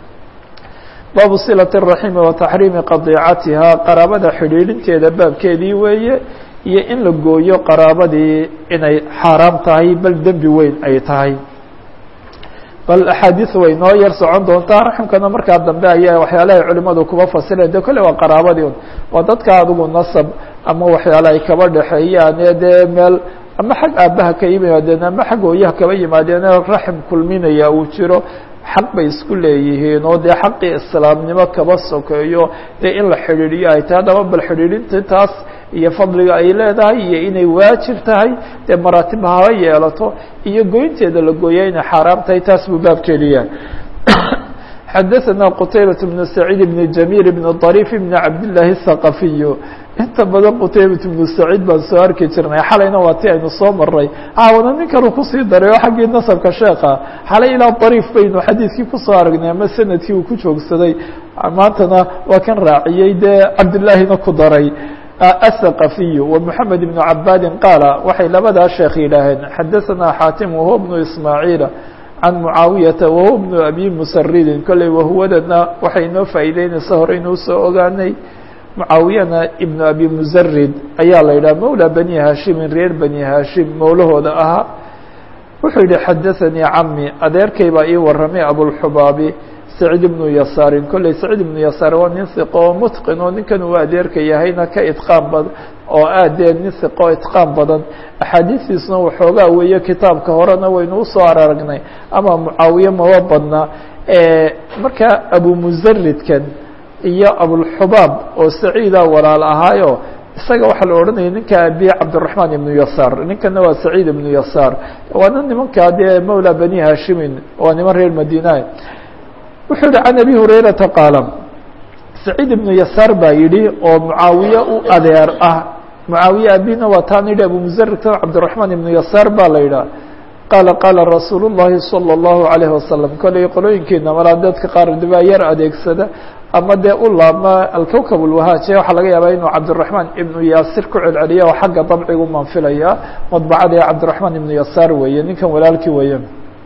baabu silaة الraximi wa taxriimi qadiicatiha qaraabada xidhiidhinteeda baabkeedii weeye iyo in la gooyo qaraabadii inay xaaraam tahay bal dembi weyn ay tahay bal axaadiis way noo yar socon doontaa raximkana markaa dambe ayaa waxyaalahay culimadu kuba fasireen de kolle waa qaraabadii un waa dadka adigu nasab ama waxyaala ay kaba dhexeeyaan ee dee meel ama xag aabbaha ka yimaadeen ama xag hooyaha kaba yimaadeen raxim kulminaya uu jiro xaq bay isku leeyihiin oo dee xaqii islaamnimo kaba sokeeyo dee in la xidhiidhiyo ay tahay haddaba bal xidhiidhinta taas iyo fadliga ay leedahay iyo inay waajib tahay dee maraatib haba yeelato iyo goynteeda la gooya inay xaaraam tahay taas buu baabkeediya xadaثna qtaybaة بن سacيid بن جamيل بن طريف بن cabdاللahi الثaqaفiy inta badan qtaybaة بن سacيid baan soo arki jirnay xalayna waa ti aynu soo maray caawana ninkan uu kusii daray oo xaggii nasabka sheeka xalay ilaa طariif baynu xadiidkii kusoo aragnay ama sanadkii uu ku joogsaday maantana waa kan raaciyey dee cabdالlaahina ku daray الثقفي ومحamed بن cabاdi qاala waxay labadaa sheekh yidhaaheen xadaثna xاatim وهو بن إسmاعيiل can mucaawiyata wahuwa bnu abi musaridin kolley wahuwadana waxay inoo faa'iideynaysa hore inuu soo ogaanay mucaawiyana ibnu abi musarid ayaa la yidhaha mawla bani haashimin reer bani haashim mowlahooda ahaa wuxuu yihi xadaثanii cami adeerkay baa ii waramay abulxubaabi saciid ibnu yasaarin kolley saciid ibnu yasaar waa nin hiqo oo mutqin oo ninkan uu adeerka yahayna ka itqaan badan oo aadee nin hiqo itqaan badan axaadiistiisuna waxoogaa weeye kitaabka horena waynu usoo aragnay ama mucaawiye maba badna marka abumusaridkan iyo abulxubaab oo saciida walaal ahaayo isaga waxaa la odhanaya ninka abi cabdiraحmaan ibnu yasaar ninkana waa saciid ibnu yasaar waana nimankaa dee mawla bani hashimin waa niman reer madina wuxuu yihi can abi hurayrata qaala saciid ibnu yasaar baa yidhi oo mucaawiye u adeer ah mucaawiye abina waa taan yidhi abu musarigta cabdiraxmaan ibnu yasaar baa la yidhaha qaala qaala rasuulu llahi salى اllahu alayh wasalam koley qolooyinkeena malaa dadka qaar dibaa yar adeegsada ama dee u laabma alkowkab اlwahaaje waxaa laga yaabaa inuu cabdiraxmaan ibnu yaasir ku celceliya oo xagga dabcigu manfilaya madbacada ee cabdiraxmaan ibnu yasaar weeye ninkan walaalkii weeye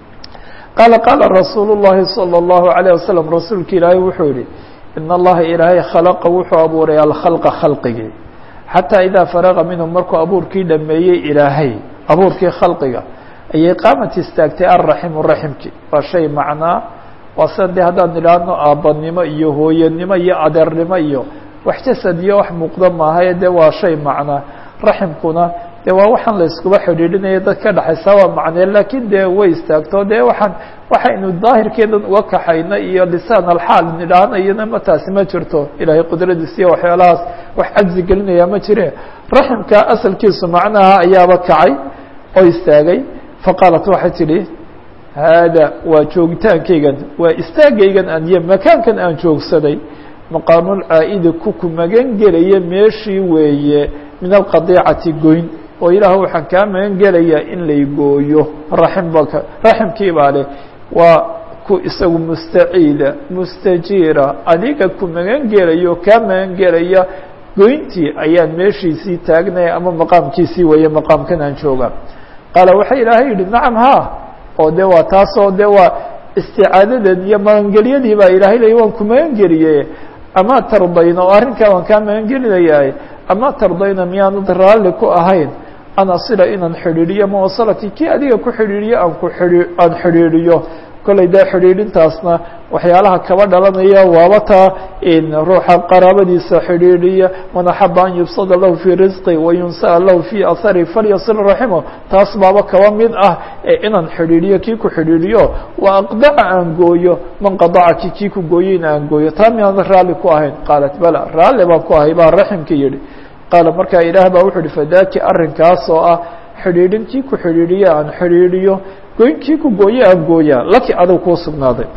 qaala qaala rasuulu llahi salى اllahu alayه wasalam rasuulka ilaahay wuxuu yihi in allaha ilaahay khalaqa wuxuu abuuray alkhalqa khalqigii xataa idaa faraqa minhu markuu abuurkii dhameeyey ilaahay abuurkii khalqiga ayay qaamat istaagtay alraximu raximkii waa shay macnaa waa sida dee haddaan idhaahno aabbanimo iyo hooyanimo iyo adeernimo iyo wax jasad iyo wax muuqda maahae dee waa shay macnaa raximkuna dee waa waxaan la iskuba xidhiidhinaya dad ka dhexaysa waa macnee laakiin dee way istaagto dee waxaan waxaynu daahirkeedan uga kaxayna iyo lisaan alxaal nidhaahnayana ma taasi ma jirto ilaahay qudradiis iyo waxyaalahaas wax cajzi gelinaya ma jire raximka asalkiisu macnaha ayaaba kacay oo istaagay faqaalat waxay tidhi haada waa joogitaankaygan waa istaagaygan aan iyo makaankan aan joogsaday maqaamulcaa'idi kuku magan gelaya meeshii weeye min alqadiicati goyn oo ilaah waxaan kaa magan gelayaa in lay gooyo raximbaka raximkii baa leh waa ku isagu mustaciida mustajiira adiga ku magan gelayo kaa magan gelaya goyntii ayaan meeshiisii taagnaya ama maqaamkiisii weeye maqaamkan aan jooga qaala waxaa ilaahay yidhi nacam ha oo de waa taasoo de waa isticaadadeed iyo magangelyadii baa ilaahay ley waan ku magangeliyey ama tardayna oo arrinkaa waan kaa magangelinayaa ama tardayna miyaanad raalli ku ahayn an asila inaan xidhiidhiyo mawasalati kii adiga ku xidhiidhiyo aan ku xidhi aan xidhiidhiyo kollay dee xidhiidhintaasna waxyaalaha kaba dhalanaya waaba taa ruuxa qaraabadiisa xidhiidhiya man axaba an yubsada lahu fii risqi wayunsa'a lahu fii ahari falyasil raximo taas baaba kaba mid ah ee inaan xidhiidhiyo kii ku xidhiidhiyo wa aqdaca aan gooyo man qadacaki kii ku gooyeyna aan gooyo taa miyaadan raalli ku ahayn qaalat bala raalli baan ku ahay baa raximka yidhi qaala markaa ilaah baa wuxu uhi fadaaki arrinkaas oo ah xidhiidhin kii ku xidhiidhiyo aan xidhiidhiyo goynkii ku gooye aan gooyaa laki adag kuu sugnaaday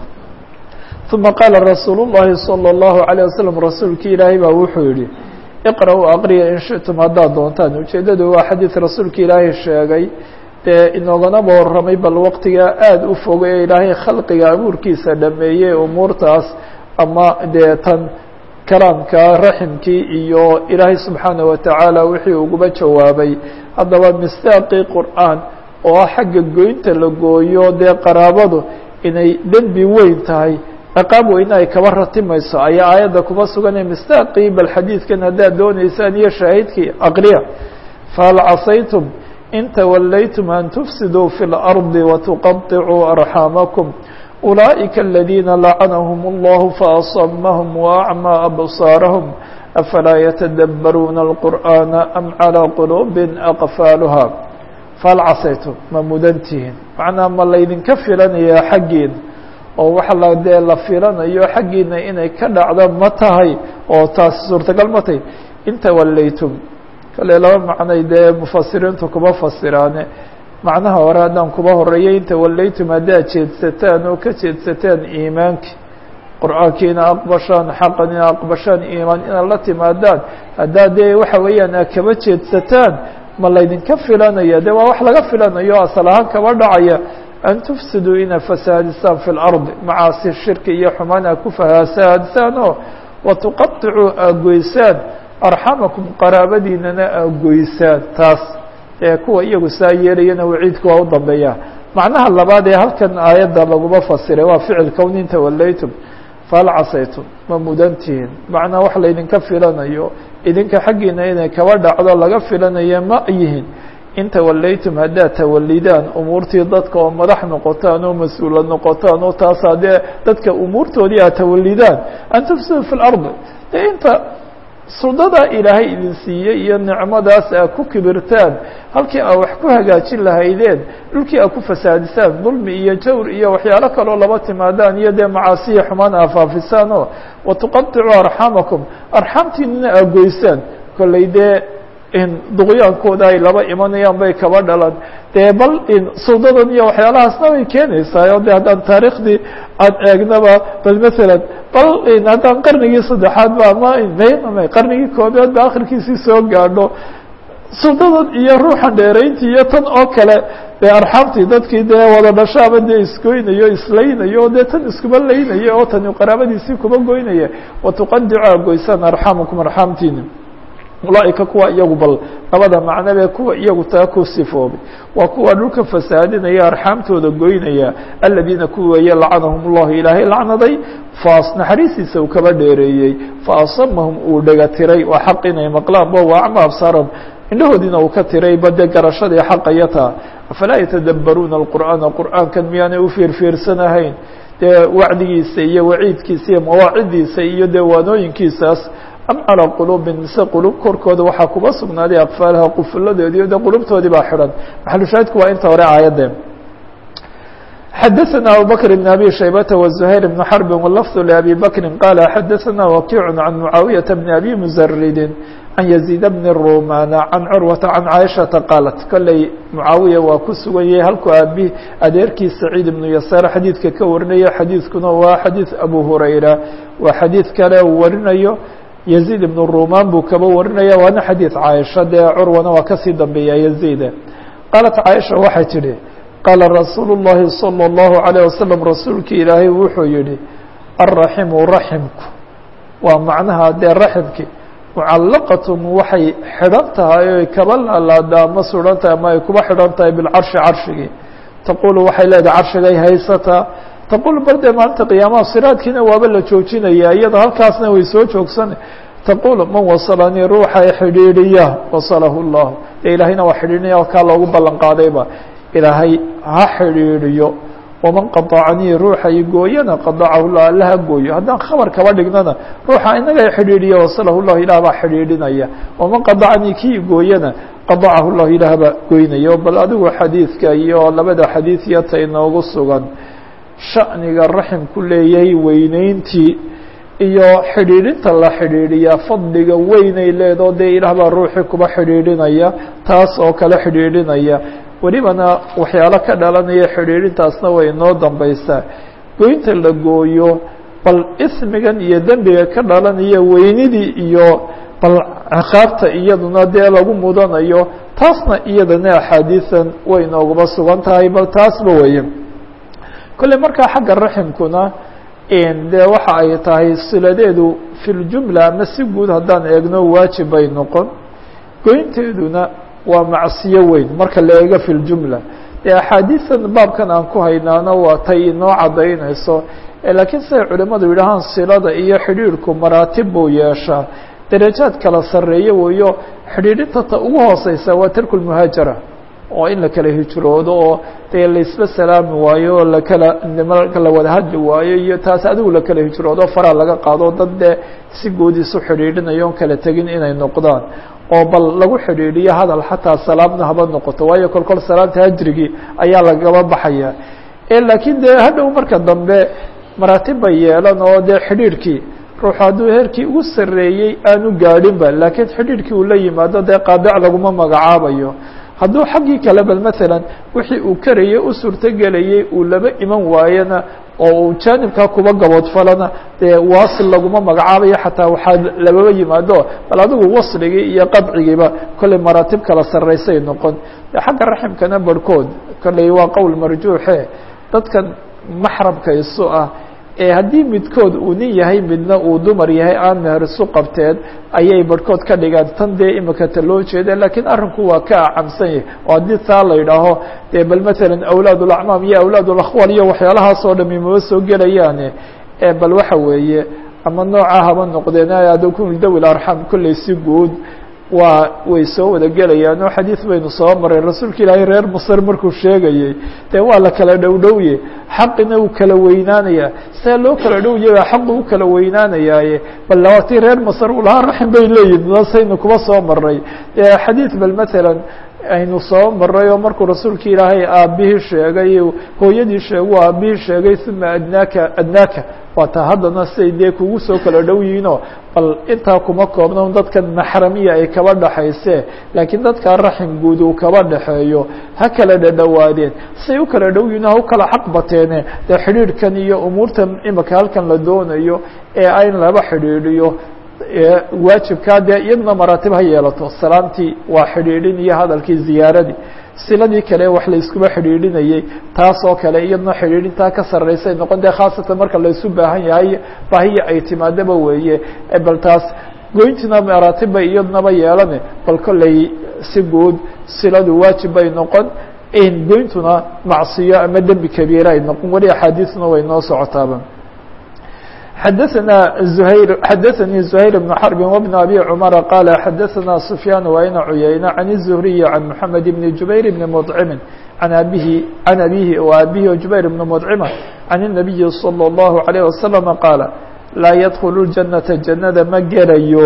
uma qaala rasuulu llahi salى اllahu عalيه wasalam rasuulkii ilaahay baa wuxuu yihi iqra-u aqriya in shitum haddaad doontaan ujeeddadu waa xadiid rasuulka ilaahay sheegay dee inooganaba warramay bal waqtigaa aada u fogay ee ilaahay khalqiga abuurkiisa dhameeyey umuurtaas ama dee tan kalaamka raximkii iyo ilaahay subxaanaه watacaala wixii uguba jawaabay haddaba mistaaqii qur'aan oo ah xagga goynta la gooyo dee qaraabadu inay dembi weyn tahay ciqaab weyne ay kaba ratimayso ayaa aayadda kuba suganay mistaaqii bal xadiidkan haddaad dooneysaan iyo shaahidkii aqriya fahal casaytum in tawallaytum an tufsiduu fi اlardi watuqaطicuu arxaamakum ulaa'ika aladiina lacanahum اllahu faasamahum waacmaa absaarahum afalaa yatadabbaruuna alqur'aana am calىa quluubin aqfaaluha fahal casaytum ma mudantihiin macnaa ma laydinka filanayaa xaggiina oo waxa la dee la filanayo xaggiina inay ka dhacdo ma tahay oo taasi suurtagal ma tahay in tawallaytum kale laba macnay dee mufasiriintu kuba fasiraane macnaha hore haddaan kuba horeeyay in tawallaytum haddaad jeedsataan oo ka jeedsataan iimaankii qur'aankiina aqbashaan xaqan ina aqbashaan iimaan inaad la timaadaan haddaad dee waxa weeyaan aad kaba jeedsataan ma laydinka filanaya de waa wax laga filanayo asal ahaan kaba dhacaya an tufsiduu inaad fasaadisaan fi اlardi macaasi shirki iyo xumaan aad ku fasaadisaan oo watuqaطicuu aad goysaan arxamakum qaraabadiinana aad goysaan taas ee kuwa iyagu saa yeelayana waciidku waa u dambeeya macnaha labaad ee halkan aayadda laguma fasiray waa ficil kownin tawallaytum fahal casaytum ma mudantihiin macnaa wax laydinka filanayo idinka xaggiina inay kaba dhacdo laga filanayo ma yihin in tawallaytum haddaad tawalidaan umuurtii dadka oo madax noqotaan oo mas-uula noqotaan oo taas haddee dadka umuurtoodii aad tawalidaan an tufsidu fi lardi dee inta suldada ilaahay idin siiyey iyo nicmadaas aad ku kibirtaan halkii aad wax ku hagaajin lahaydeen dhulkii aad ku fasaadisaan dulmi iyo jawr iyo waxyaalo kaloo laba timaadaan iyo dee macaasiya xumaan aad faafisaan oo watuqaطicuu arxamakum arxamtiinana aad goysaan kollay dee duqyaankooda ay laba imanayaan bay kaba dhalan dee bal suldadan iyo waxyaalahaasna way keenaysaa o de haddaan taariikhdii aan eegnaba bal masalan bal haddaan qarnigii saddexaad ba ama qarnigii koobaad ba akhirkiisii soo gaadho suldadan iyo ruuxan dheerayntii iyo tan oo kale dee arxaamtii dadkii dee wada dhashaaba dee isgoynayo islaynayo dee tan iskuba laynaya oo tani qaraabadiisii kuba goynaya watuqadicu a goysaan arxamakum arxaamtiina ulaaئika kuwa iyagu bal labada macnobee kuwa iyagu taa ku sifoobay waa kuwa dhulka fasaadinaya arxaamtooda goynaya aladiina kuwa weeye lacanahum اllahu ilaahay lacnaday faas naxariistiisa uu kaba dheereeyey faasamahum uu dhega tiray waa xaq inay maqlaan bo waa acma absaaram indhahoodiina uu ka tiray bade garashadii xaqayataa afalaa yatadabbaruuna اlqur'aana qur'aankan miyaanay u fiirfiirsanahayn dee wacdigiisa iyo waciidkiisa iyo mawaacidiisa iyo dee waanooyinkiisaas am calىa quluubin mise qulub korkooda waxaa kuba sugnaaday aqfaalaha qufuladoodii de qulubtoodii baa xidhan maxalushaahidku waa inta hore aayadde xadaثna abubakr بn abi shaybata وزuhayr بn xrbi wlafظ لabi bakri qala xadaثna wakiic can mucaawiyaةa bn abi muzaridi can yaziid bn rumana can curwata can caaishaةa qaalat kolley mucaawiya waa ku sugan yahay halkuu aabi adeerkii saciid ibnu yasaar xadiidka ka warinaya xadiidkuna waa xadiid abu hurayra waa xadiid kale uu warinayo yaziid ibnu rumaan buu kaba warinaya waana xadiid caaisha dee curwana waa kasii dambeeya yaziide qaalat caaisha waxay tidhi qaala rasuulu الlahi salى الlahu عalيه wasalam rasuulki ilaahay wuxuu yihi alraximu raximku waa macnaha dee raximki mucallaqatun waxay xidhan tahay oy kaba laalaadaa ma suran tahay ama ay kuba xidhan tahay bilcarshi carshigii taqulu waxay leedahay carshigay haysataa taqul bal dee maalinta qiyaamaha siraadkiina waaba la joojinaya iyada halkaasna way soo joogsan taqul man wasalanii ruuxa xidhiidhiya wasalahu اllah dee ilaahayna waa xidhiidhinaya kaa loogu ballan qaadayba ilaahay ha xidhiidhiyo waman qaطacanii ruuxa i gooyana qadacahu llah alla ha gooyo haddaan khabar kaba dhignana ruuxa inaga xidhiidhiya wasalahu llah ilah baa xidhiidhinaya waman qadacanii kii gooyana qadacahu llah ilaah baa goynaya bal adigu xadiidka iyo labada xadiid yata inoogu sugan sha'niga raximku leeyahay weyneyntii iyo xidhiidhinta la xidhiidhiyaa fadliga weynay leedoo dee ilaah baa ruuxii kuba xidhiidhinaya taas oo kale xidhiidhinaya welibana waxyaalo ka dhalanaya xidhiidhintaasna way inoo dambaysaa goynta la gooyo bal ismigan iyo dembiga ka dhalanaya weynidii iyo bal ciqaabta iyaduna dee lagu mudanayo taasna iyadana axaadiisan way inooguba sugan tahay bal taasba weeye kolley markaa xagga raximkuna dee waxa ay tahay siladeedu fi ljumla ama si guud haddaan eegno waajib bay noqon goynteeduna waa macsiyo weyn marka la eego fi ljumla dee axaadiisan baabkan aan ku haynaano waa tay inoo caddaynayso laakiin siday culimadu yidhahaan silada iyo xidhiidhku maraatib buu yeeshaa darajaad kala sarreeyo weeyo xidhiidhinta ta ugu hooseysa waa tarku lmuhaajara oo in la kala hijroodo oo dee laisla salaami waayo oo lakala marka la wada hadli waayo iyo taas adigu la kala hijroodo faraa laga qaado dad dee si guud isu xidhiidhinayo on kala tegin inay noqdaan oo bal lagu xidhiidhiyo hadal xataa salaamna haba noqoto waayo kol kol salaamta hajrigii ayaa lagaba baxaya laakiin dee hadhow marka dambe maraatib bay yeelan oo dee xidhiidhkii ruuxu hadduu heerkii ugu sarreeyey aanu gaadhinba laakiin xidhiidhkii uu la yimaado dee qaadic laguma magacaabayo hadduu xaggii kale bal maalan wixii uu karayey u suurtogelayey uu laba iman waayona oo uu jaanibkaa kuba gaboodfalana dee waasil laguma magacaabayo xataa waxaa lababa yimaado bal adigu wasligii iyo qadcigiiba kollay maraatib kala sarraysay noqon de xagga raximkana barhkood kollay waa qowl marjuuxe dadkan maxramka isu ah ee haddii midkood uu nin yahay midna uu dumar yahay aan meher isu qabteen ayay barhkood ka dhigaan tan dee imika ta loo jeeda laakiin arrinku waa ka acamsan yahay oo haddii taa la yidhaaho dee bal maalan awlaad ulacmaam iyo awlaad ulakhwal iyo waxyaalahaas oo dhami maba soo gelayaane bal waxa weeye ama nooca haba noqdeen adakun dawi arxam kollay si guud waa way soo wada gelayaan oo xadiid baynu soo maray rasuulka ilaahay reer masr markuu sheegayey dee waa la kala dhowdhowye xaqina uu kala weynaanaya see loo kala dhowyaya xaqu u kala weynaanayaaye bal labatii reer masr uu lahaa raxim bay leeyihin nasaynu kuba soo maray dee xadiid bal maalan aynu soo maray oo markuu rasuulka ilaahay aabihii sheegay hooyadii sheegu aabihii sheegay uma adnaaka adnaaka waa taa haddana siday dee kugu soo kala dhow yihiinoo bal intaa kuma koobna dadkan maxramiya ay kaba dhaxayse laakiin dadkaa raxim guud uu kaba dhaxeeyo ha kala dhadhowaadeen siday u kala dhow yihiin ha u kala xaq bateene dee xidhiidhkan iyo umuurtan imika halkan la doonayo ee in laba xidhiidhiyo waajibkaa dee iyaduna maraatib ha yeelato salaamtii waa xidhiidhin iyo hadalkii ziyaaradii siladii kale wax la iskuba xidhiidhinayey taas oo kale iyaduna xidhiidhintaa ka sarreysay noqon dee khaasatan marka laysu baahan yahay baahiya ay timaadaba weeye bal taas goyntina maraatibba iyadunaba yeelane bal kolley si guud siladu waajib bay noqon goyntuna macsiyo ama dembi kabiira ay noqon weli axaadiisna way noo socotaaba xadaثna زhayr xadaثnii زhayr بن xرب وبن أbي cمر qال xadaثna سفyاn وayna cuyayna عن الزهري عن محamed بن جubayr بن مطcم عن abihi عن abihi و abihi جubayr بن مطcمة عن النبي صلى الله عليه وسلم qاaل laa ydkل الجaنaةa جannada ma gelayo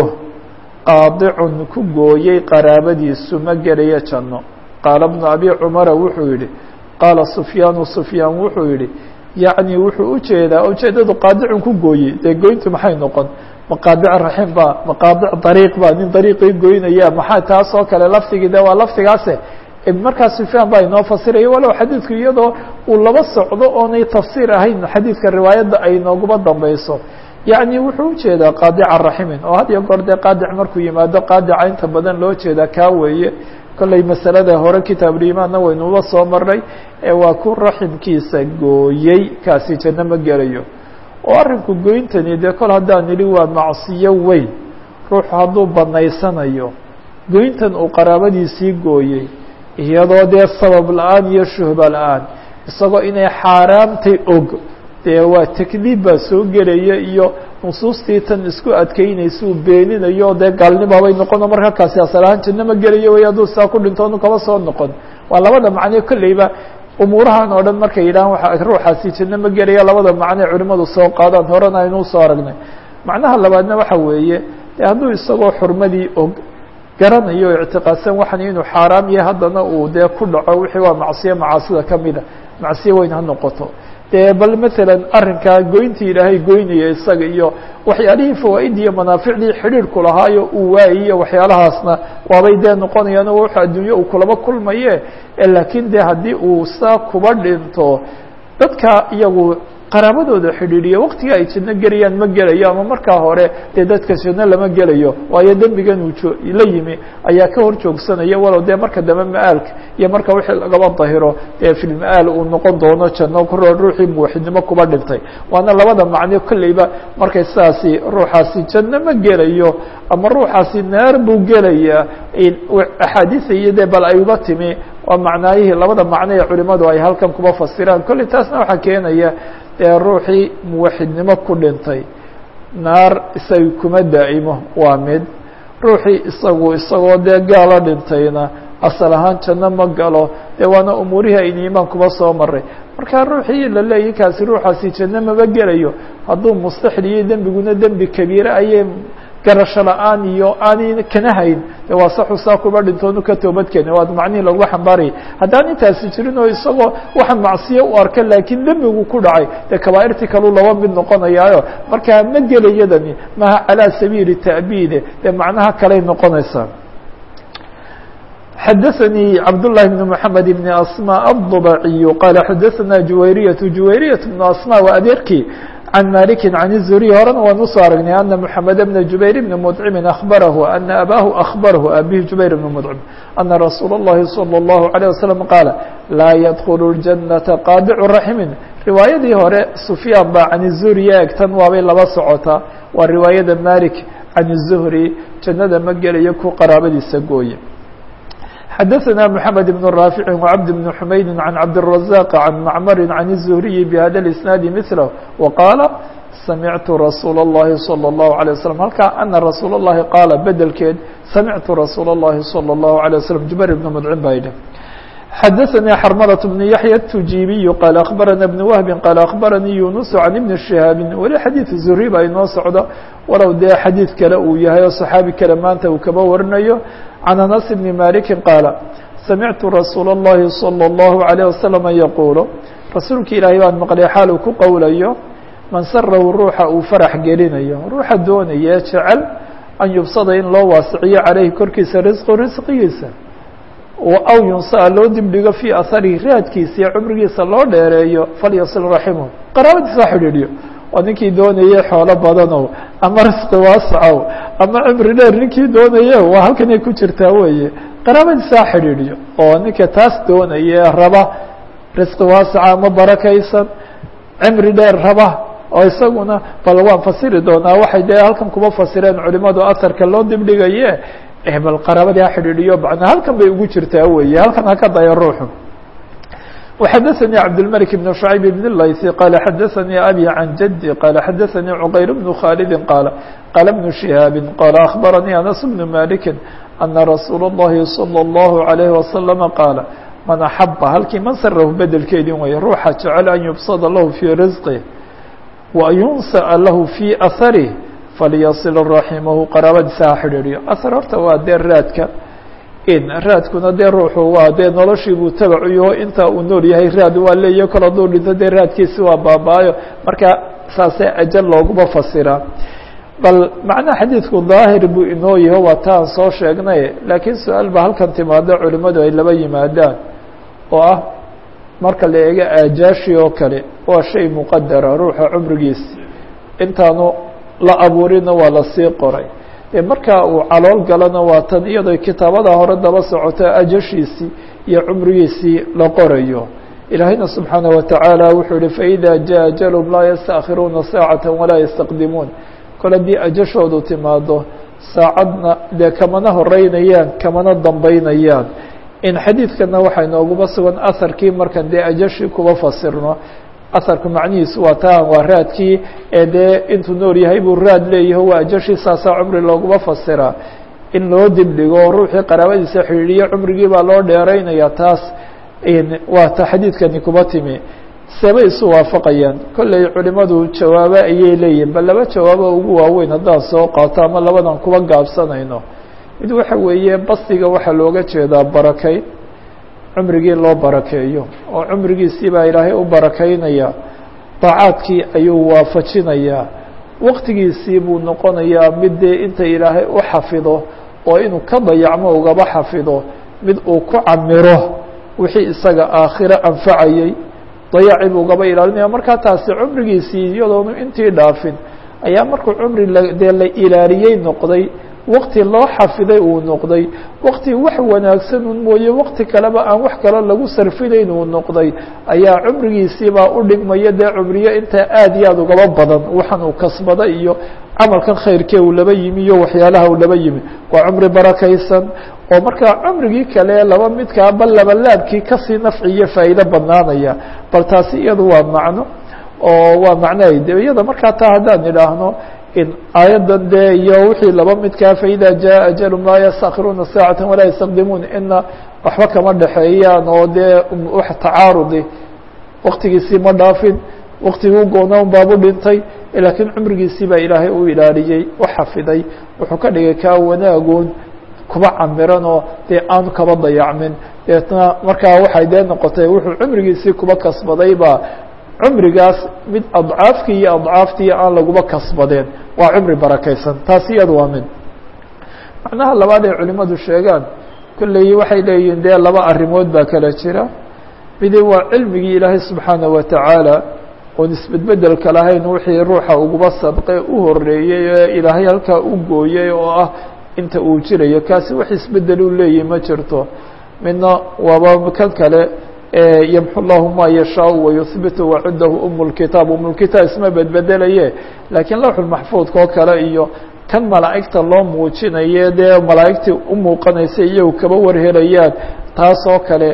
qaadicun ku gooyey qaraabadiisu ma gelayo janno qaala بن أbي cمر wuxuu yihi qaala سفyاn سفyاn wuxuu yihi yacni wuxuu ujeedaa ujeedadu qaadicun ku gooyey dee goyntu maxay noqon maqaadic raxim ba maqaadic dariiq ba nin dariiqii goynaya maxaa taas oo kale lafdigii de waa lafdigaase markaa sufyaan baa inoo fasiraya walow xadiidku iyadoo uu laba socdo oonay tafsiir ahayn xadiidka riwaayadda ay nooguba dambeyso yacni wuxuu ujeedaa qaadica raximin oo had iyo goor dee qaadic markuu yimaado qaadica inta badan loo jeedaa kaa weeye kolley masalada hore kitaabulimaanna waynuba soo marnay ee waa ku raximkiisa gooyey kaasi janno ma gelayo oo arrinku goyntani dee kol haddaan nidhi waa macsiyo weyn ruuxu hadduu banaysanayo goyntan uu qaraabadiisii gooyey iyadoo dee sabab la-aan iyo shuhba la-aan isagoo inay xaaraamtay og dee waa takdiib baa soo gelaya iyo nusuustii tan isku adkeynaysa uu beeninayo dee gaalnimabay noqono marka kaasi asal ahaan janno ma gelayo way hadduu saa ku dhinto onu kaba soo noqon waa labada macnee kolleyba umuurahan oo dhan markay yidhahaan waa ruuxaasi janno ma gelaya labada macnee culimadu soo qaadaan horena aynuu soo aragnay macnaha labaadna waxa weeye dee hadduu isagoo xurmadii og garanayo o ictiqaadsan waxan inuu xaaraam yahay haddana uu dee ku dhaco wixii waa macsiyo macaasida kamida macsiyo weyn ha noqoto dee bal matalan arrinkaa goyntii ilaahay goynaya isaga iyo waxyaalihii fawaaid iyo manaaficdii xidhiirku lahaayo uu waayiyo waxyaalahaasna waabay dee noqonayaan oo wuxuu adduunyo uu kulaba kulmaye laakiin de haddii uu saa kuba dhinto dadka iyagu qaraabadooda xidhiidhiya waqtiga ay janno gelayaan ma gelayo ama markaa hore dee dadka janno lama gelayo waayo dembigan uu jo la yimi ayaa ka hor joogsanaya walow dee marka dambe ma-aalka iyo marka wixii lagaba dahiro dee filma-aal uu noqon doono janno ku ruuxii muwaxidnimo kuba dhintay waana labada macno kolleyba markay sidaasi ruuxaasi janno ma gelayo ama ruuxaasi naar buu gelayaa axaadiisa iyo dee bal ay uba timi waa macnaayihii labada macno ee culimadu ay halkan kuba fasiraan kolley taasna waxaa keenaya dee ruuxii muwaxidnimo ku dhintay naar isaga kuma daa'imo waa mid ruuxii isagu isagoo dee gaalo dhintayna asal ahaan janno ma galo dee waana umuurihii aynu imaan kuba soo maray marka ruuxii la leeyahy kaasi ruuxaasi janno maba gelayo hadduu mustaxil iyo dembiguna dembi kabiire ayay garasho la-aan iyo aanay kana hayn de waa saxu saa kuba dhintoonu ka toobadkeeni waa macnihii laguma xambaarayay haddaan intaasi jirin oo isagoo waxa macsiyo u arka laakiin dembigu ku dhacay dee kabaairtii kaleu laba mid noqonayaayo markaa ma gelayadani maha calaa sabiili ta'biide dee macnaha kaley noqonaysaa xadaثnي cabdاللahi بن محamed بن asmاء الضبعي qala xadaثna juwayriyaة juwayriyaة بن asmاء waa adeerkii عن مالك عن الزهري horena waan usoo aragnay أن محamed بن جuبير بن مطعم أخبره أن أbاه أخبره abيه جuبير بن مطعم أن رsuuل اللhi صلى الله عليه وسلم qاaل لاa يدخل الجنة qاadع رحم riwaayadii hore سفyاan ba عن الزهري eegtan waabay laba socotaa waa riwaayada مالك عن الزهري jannada ma gelayo ku qaraabadiisa gooye xadaثna محamed بن رافع وcبد بن حmayd عن cبدالرزاق عن معmر عن الزهري بhda الإسناaد مثله وqاaلa samعtu رasuul الlahi صلى الله عليه وسلم halkaa أنa رasuul الlahi qاala bedelkeed samعtu رasuul الlahi صلى الله عليه وسلم جuبير بن مdcin ba yidhi xadaثnي xرملة بن يحيى التujibiي qال أخبرna بن وهب qال أخبرnي يuنس عن بن شهاaب weli xadيiث زهري ba inoo socdo walow dee xadيiث kale uu yahay oo صحaabi kale maanta uu kaba warinayo عن أنس بن مالك qاaل سمعت رsuuل اللhi صلى الله عليه وسلم يقuل rasuulka ilaahay baan maqlay xaal uu ku qowlayo man sarahu ruuxa uu farax gelinayo ruuxa doonaya jecel an yubsada in loo waasiciyo caleyhi korkiisa risqu risqigiisa aw yunsaa loo dibdhigo fii aharihi raadkiisa iyo cumrigiisa loo dheereeyo falyasil raximahu qaraabadiisa ha xidhiidhiyo oo ninkii doonayay xoolo badanow ama risqi waasacow ama cimri dheer ninkii doonaye waa halkanay ku jirtaa weeye qaraabadiisa ha xidhiidhiyo oo ninka taas doonaye raba risqi waasaca ama barakaysan cimri dheer raba oo isaguna bal waan fasiri doonaa waxay dee halkan kuma fasireen culimadu asarka loo dibdhigaye bal qaraabadii ha xidhiidhiyo macnaa halkan bay ugu jirtaa weeye halkan ha ka daya ruuxu وxdثnي cبدالملك بن شhعيب بن الlayثي qال xdثnي أbي عن جدي qال xdثnي عqyر بن khالد qال qال بن شهاaب qال أخبرني أنس بن مالك أن رsuuل اللhi صلى الله عليه وسلم qاaل maن أحب halkii mnsrh bedelkeedii way ruuxa jecel an يبsd lahu في رزقه وأn يuنسأ lahu في أثره فlيصل رaحimه qaraabadiisa ha xidhiidhiyo أثر horta waa dee raadka raadkuna dee ruuxu waa dee noloshii buu tabacuyo inta uu nool yahay raad waa leeyo kala duu dhinto dee raadkiisi waa baaba-ayo marka saasee ajal looguma fasiraa bal macnaha xadiidku daahir buu inoo yaho waa ta aan soo sheegnay laakiin su-aal ba halkan timaado culimmadu ay laba yimaadaan oo ah marka la eego aajaashi oo kale waa shay muqadara ruuxa cumrigiisi intaanu la abuurina waa lasii qoray e markaa uu calool galana waa tan iyadoo kitaabada hore daba socoto ajashiisii iyo cumrigiisii la qorayo ilaahayna subxaanaه watacaala wuxuu yihi faإida jaء ajalهm laa yastakhiruuna saacata walaa yastaqdimuun kol haddii ajashoodu timaado saacadna dee kamana horeynayaan kamana dambeynayaan in xadiidkana waxaa inooguma sugan aharkii markan dee ajashii kuba fasirno aharku macnihiisu waa taan waa raadkii ee dee intuu nool yahay buu raad leeyaho waa ajashii saasaa cumri looguma fasiraa in loo dibdhigo ruuxii qaraabadiisa xidhiidhiyo cumrigii baa loo dheeraynaya taas waa ta xadiidkani kuba timi seebay isu waafaqayaan kolley culimadu jawaabo ayay leeyihin bal laba jawaabo ugu waaweyn haddaan soo qaato ama labadan kuba gaabsanayno mid waxa weeye basiga waxaa looga jeedaa barakayn cumrigii loo barakeeyo oo cumrigiisii baa ilaahay u barakaynaya daacaadkii ayuu waafajinayaa waqtigiisii buu noqonayaa mid dee inta ilaahay u xafido oo inuu ka dayacmo ugaba xafido mid uu ku camiro wixii isaga aakhiro anfacayey dayacii buu ugaba ilaalinaya markaa taasi cumrigiisii iyadoonu intii dhaafin ayaa markuu cumri dee la ilaaliyey noqday wakti loo xafiday uu noqday wakti wax wanaagsan un mooye wakti kaleba aan wax kale lagu sarfinayn uu noqday ayaa cumrigiisiibaa u dhigmaya dee cumriyo intaa aad iyo aad ugaba badan waxaan uu kasbada iyo camalkan khayrkee uu laba yimi iyo waxyaalaha uu laba yimi waa cumri barakaysan oo markaa cumrigii kale laba midkaa bal labalaabkii kasii nafci iyo faa'iido badnaanaya bal taasi iyadu waa macno oo waa macnahay de iyada markaa taa haddaan idhaahno in aayaddan dee iyo wixii laba midkaa faida jaءa ajalum laa yastakhiruuna saacata walaa yastaqdimuun ina waxba kama dhexeeyaan oo dee wax tacaarudi waktigiisii ma dhaafin waktigii goona un baabu dhintay laakiin cumrigiisii baa ilaahay u ilaaliyey u xafiday wuxuu ka dhigay kaa wanaagoon kuba camiran oo dee aanu kaba dayacmin deetna markaa waxay dee noqotay wuxuu cumrigiisii kuba kasbaday baa cumrigaas mid adcaafkii iyo adcaaftii aan laguba kasbadeen waa cumri barakaysan taasi iyadu waa mid macnaha labaad ay culimadu sheegaan kolley waxay leeyihiin dee laba arrimood baa kala jira midi waa cilmigii ilaahay subxaanaه watacaala oon isbedbedelka lahayn wixii ruuxa uguba sadqe u horeeyey ee ilaahay halkaa u gooyey oo ah inta uu jirayo kaasi wax isbedel u leeyihi ma jirto midna waaba kan kale ymxu llahu ma yashaau wayuhbitu wacudahu um lkitaab umulkitaab isma bedbedelaye laakiin lawxulmaxfuudka oo kale iyo kan malaa'igta loo muujinaye dee malaa'igtii u muuqanaysa iyagu kaba warhelayaan taas oo kale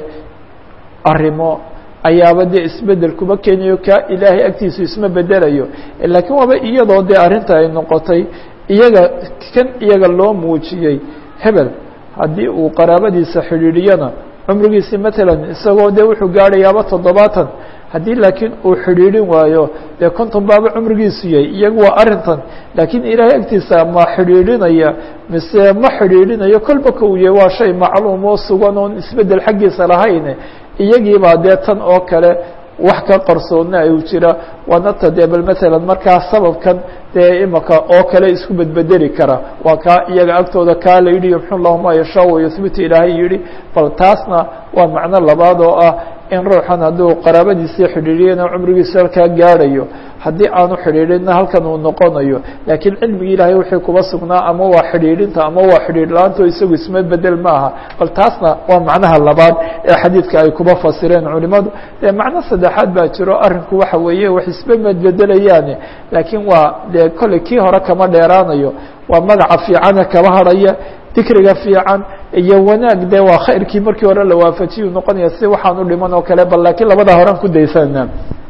arrimo ayaaba dee isbedel kuma keenayo ka ilaahay agtiisu isma bedelayo laakiin waaba iyadoo dee arrinta ay noqotay iyaga kan iyaga loo muujiyey hebel haddii uu qaraabadiisa xidhiidhiyana cumrigiisi matalan isagoo dee wuxuu gaadhayaaba toddobaatan haddii laakiin uu xidhiidhin waayo dee konton baaba cumrigiisu yahay iyagu waa arrintan laakiin ilaahay agtiisa ma xidhiidhinaya mise ma xidhiidhinayo kolba ka uu yahay waa shay macluum oo sugan oon isbeddel xaggiisa lahayn iyagiibaa dee tan oo kale wax ka qarsoonna ay jira waanata dee bal matalan markaa sababkan dee imaka oo kale isku bedbedeli kara waa kaa iyaga agtooda kaa la yidhi yumxu llahu ma yashaa wayuhbitu ilaahay yihi bal taasna waa macno labaad oo ah in ruuxan hadduu qaraabadiisii xidhiidhiyana cumrigiisa halkaa gaadhayo haddii aanu xidhiidhinna halkan uu noqonayo laakiin cilmigii ilaahay wixii kuba sugnaa ama waa xidhiidhinta ama waa xidhiidh la-aanto isagu isma bedel maaha bal taasna waa macnaha labaad ee xadiidka ay kuba fasireen culimadu dee macno saddexaad baa jiro arrinku waxa weeye wax isba medbedelayaane laakiin waa dee kolley kii hore kama dheeraanayo waa magaca fiicana kaba harhaya dikriga fiican iyo wanaag de waa khayrkii markii hore la waafajiyu noqonaya si waxaan u dhiman oo kale bal laakiin labada horan ku daysana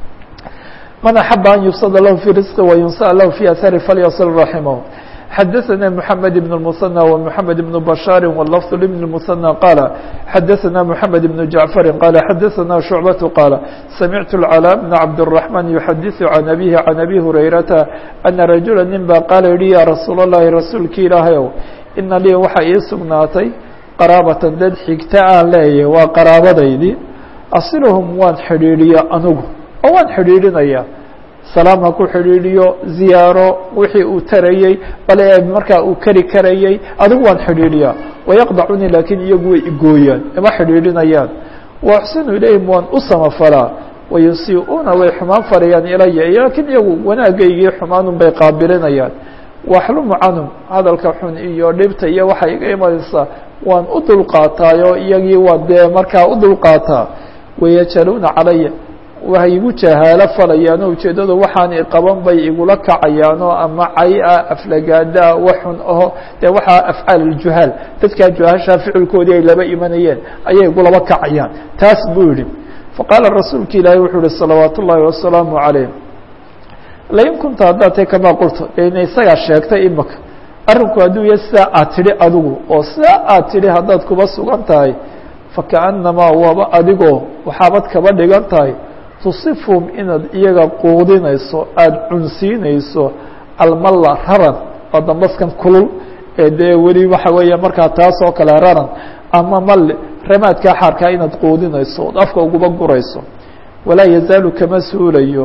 man axaba an yubsada lahu fi risqi wayunsaأ lahu fi ahari falyasil raximah xadaثna mحamed بن المثنى ومحamed بن بشhاaر واللفظ لبن المثنى qال xadaثna محamed بن جعفر qال xadaثna شhuعبة qال samعت العلاء بن cabدالرحمن يحadiث عن أbيه عن أbي هurayرaةa أنa رaجuلا nin ba qaala yihi ya rasuul الlahi rasuulki ilaahayow ina lii waxa ii sugnaatay qaraabatan dad xigta aan leeyahy waa qaraabadaydii asilhum waan xidhiidhiya anugu oo waan xidhiidhinaya salaam ha ku xidhiidhiyo ziyaaro wixii uu tarayey bale markaa uu keri karayey adigu waan xidhiidhiyaa wayaqdacunii laakiin iyagu way igooyaan ima xidhiidhinayaan waaxsinu ilayhim waan u samafalaa wayusii'uuna way xumaan farayaan ilaya laakiin iyagu wanaagaygii xumaanun bay qaabilinayaan waxlumu canhum hadalka xun iyo dhibta iyo waxaa iga imanaysaa waan u dulqaataayo iyagii waan dee markaa u dulqaataa wayajaluuna calaya waxay igu jahaalo falayaan oo ujeeddadu waxaan iqaban bay igula kacayaanoo ama cay-a aflagaadaa waxun aho dee waxaa afcaal aljuhaal dadkaa juhaashaa ficilkoodii ay laba imanayeen ayay igulaba kacayaan taas buu yihi faqaala rasuulka ilaahi wuxuu yihi salawaat ullaahi wasalaamu calayh lain kunta haddaad tay kamaa qulta ina isagaa sheegtay imaka arrinku hadduu ya sidaa aad tidhi adigu oo sidaa aad tidhi haddaad kuba sugan tahay fakaأnamaa waaba adigoo waxaabad kaba dhigan tahay tusifhum inaad iyaga quudinayso aada cunsiinayso almalla raran oo dambaskan kulul ee dee weli waxa weeya markaa taas oo kale raran ama malle ramaadkaa xaarkaa inaad quudinayso ood afka uguba gurayso walaa yazaalu kama suulayo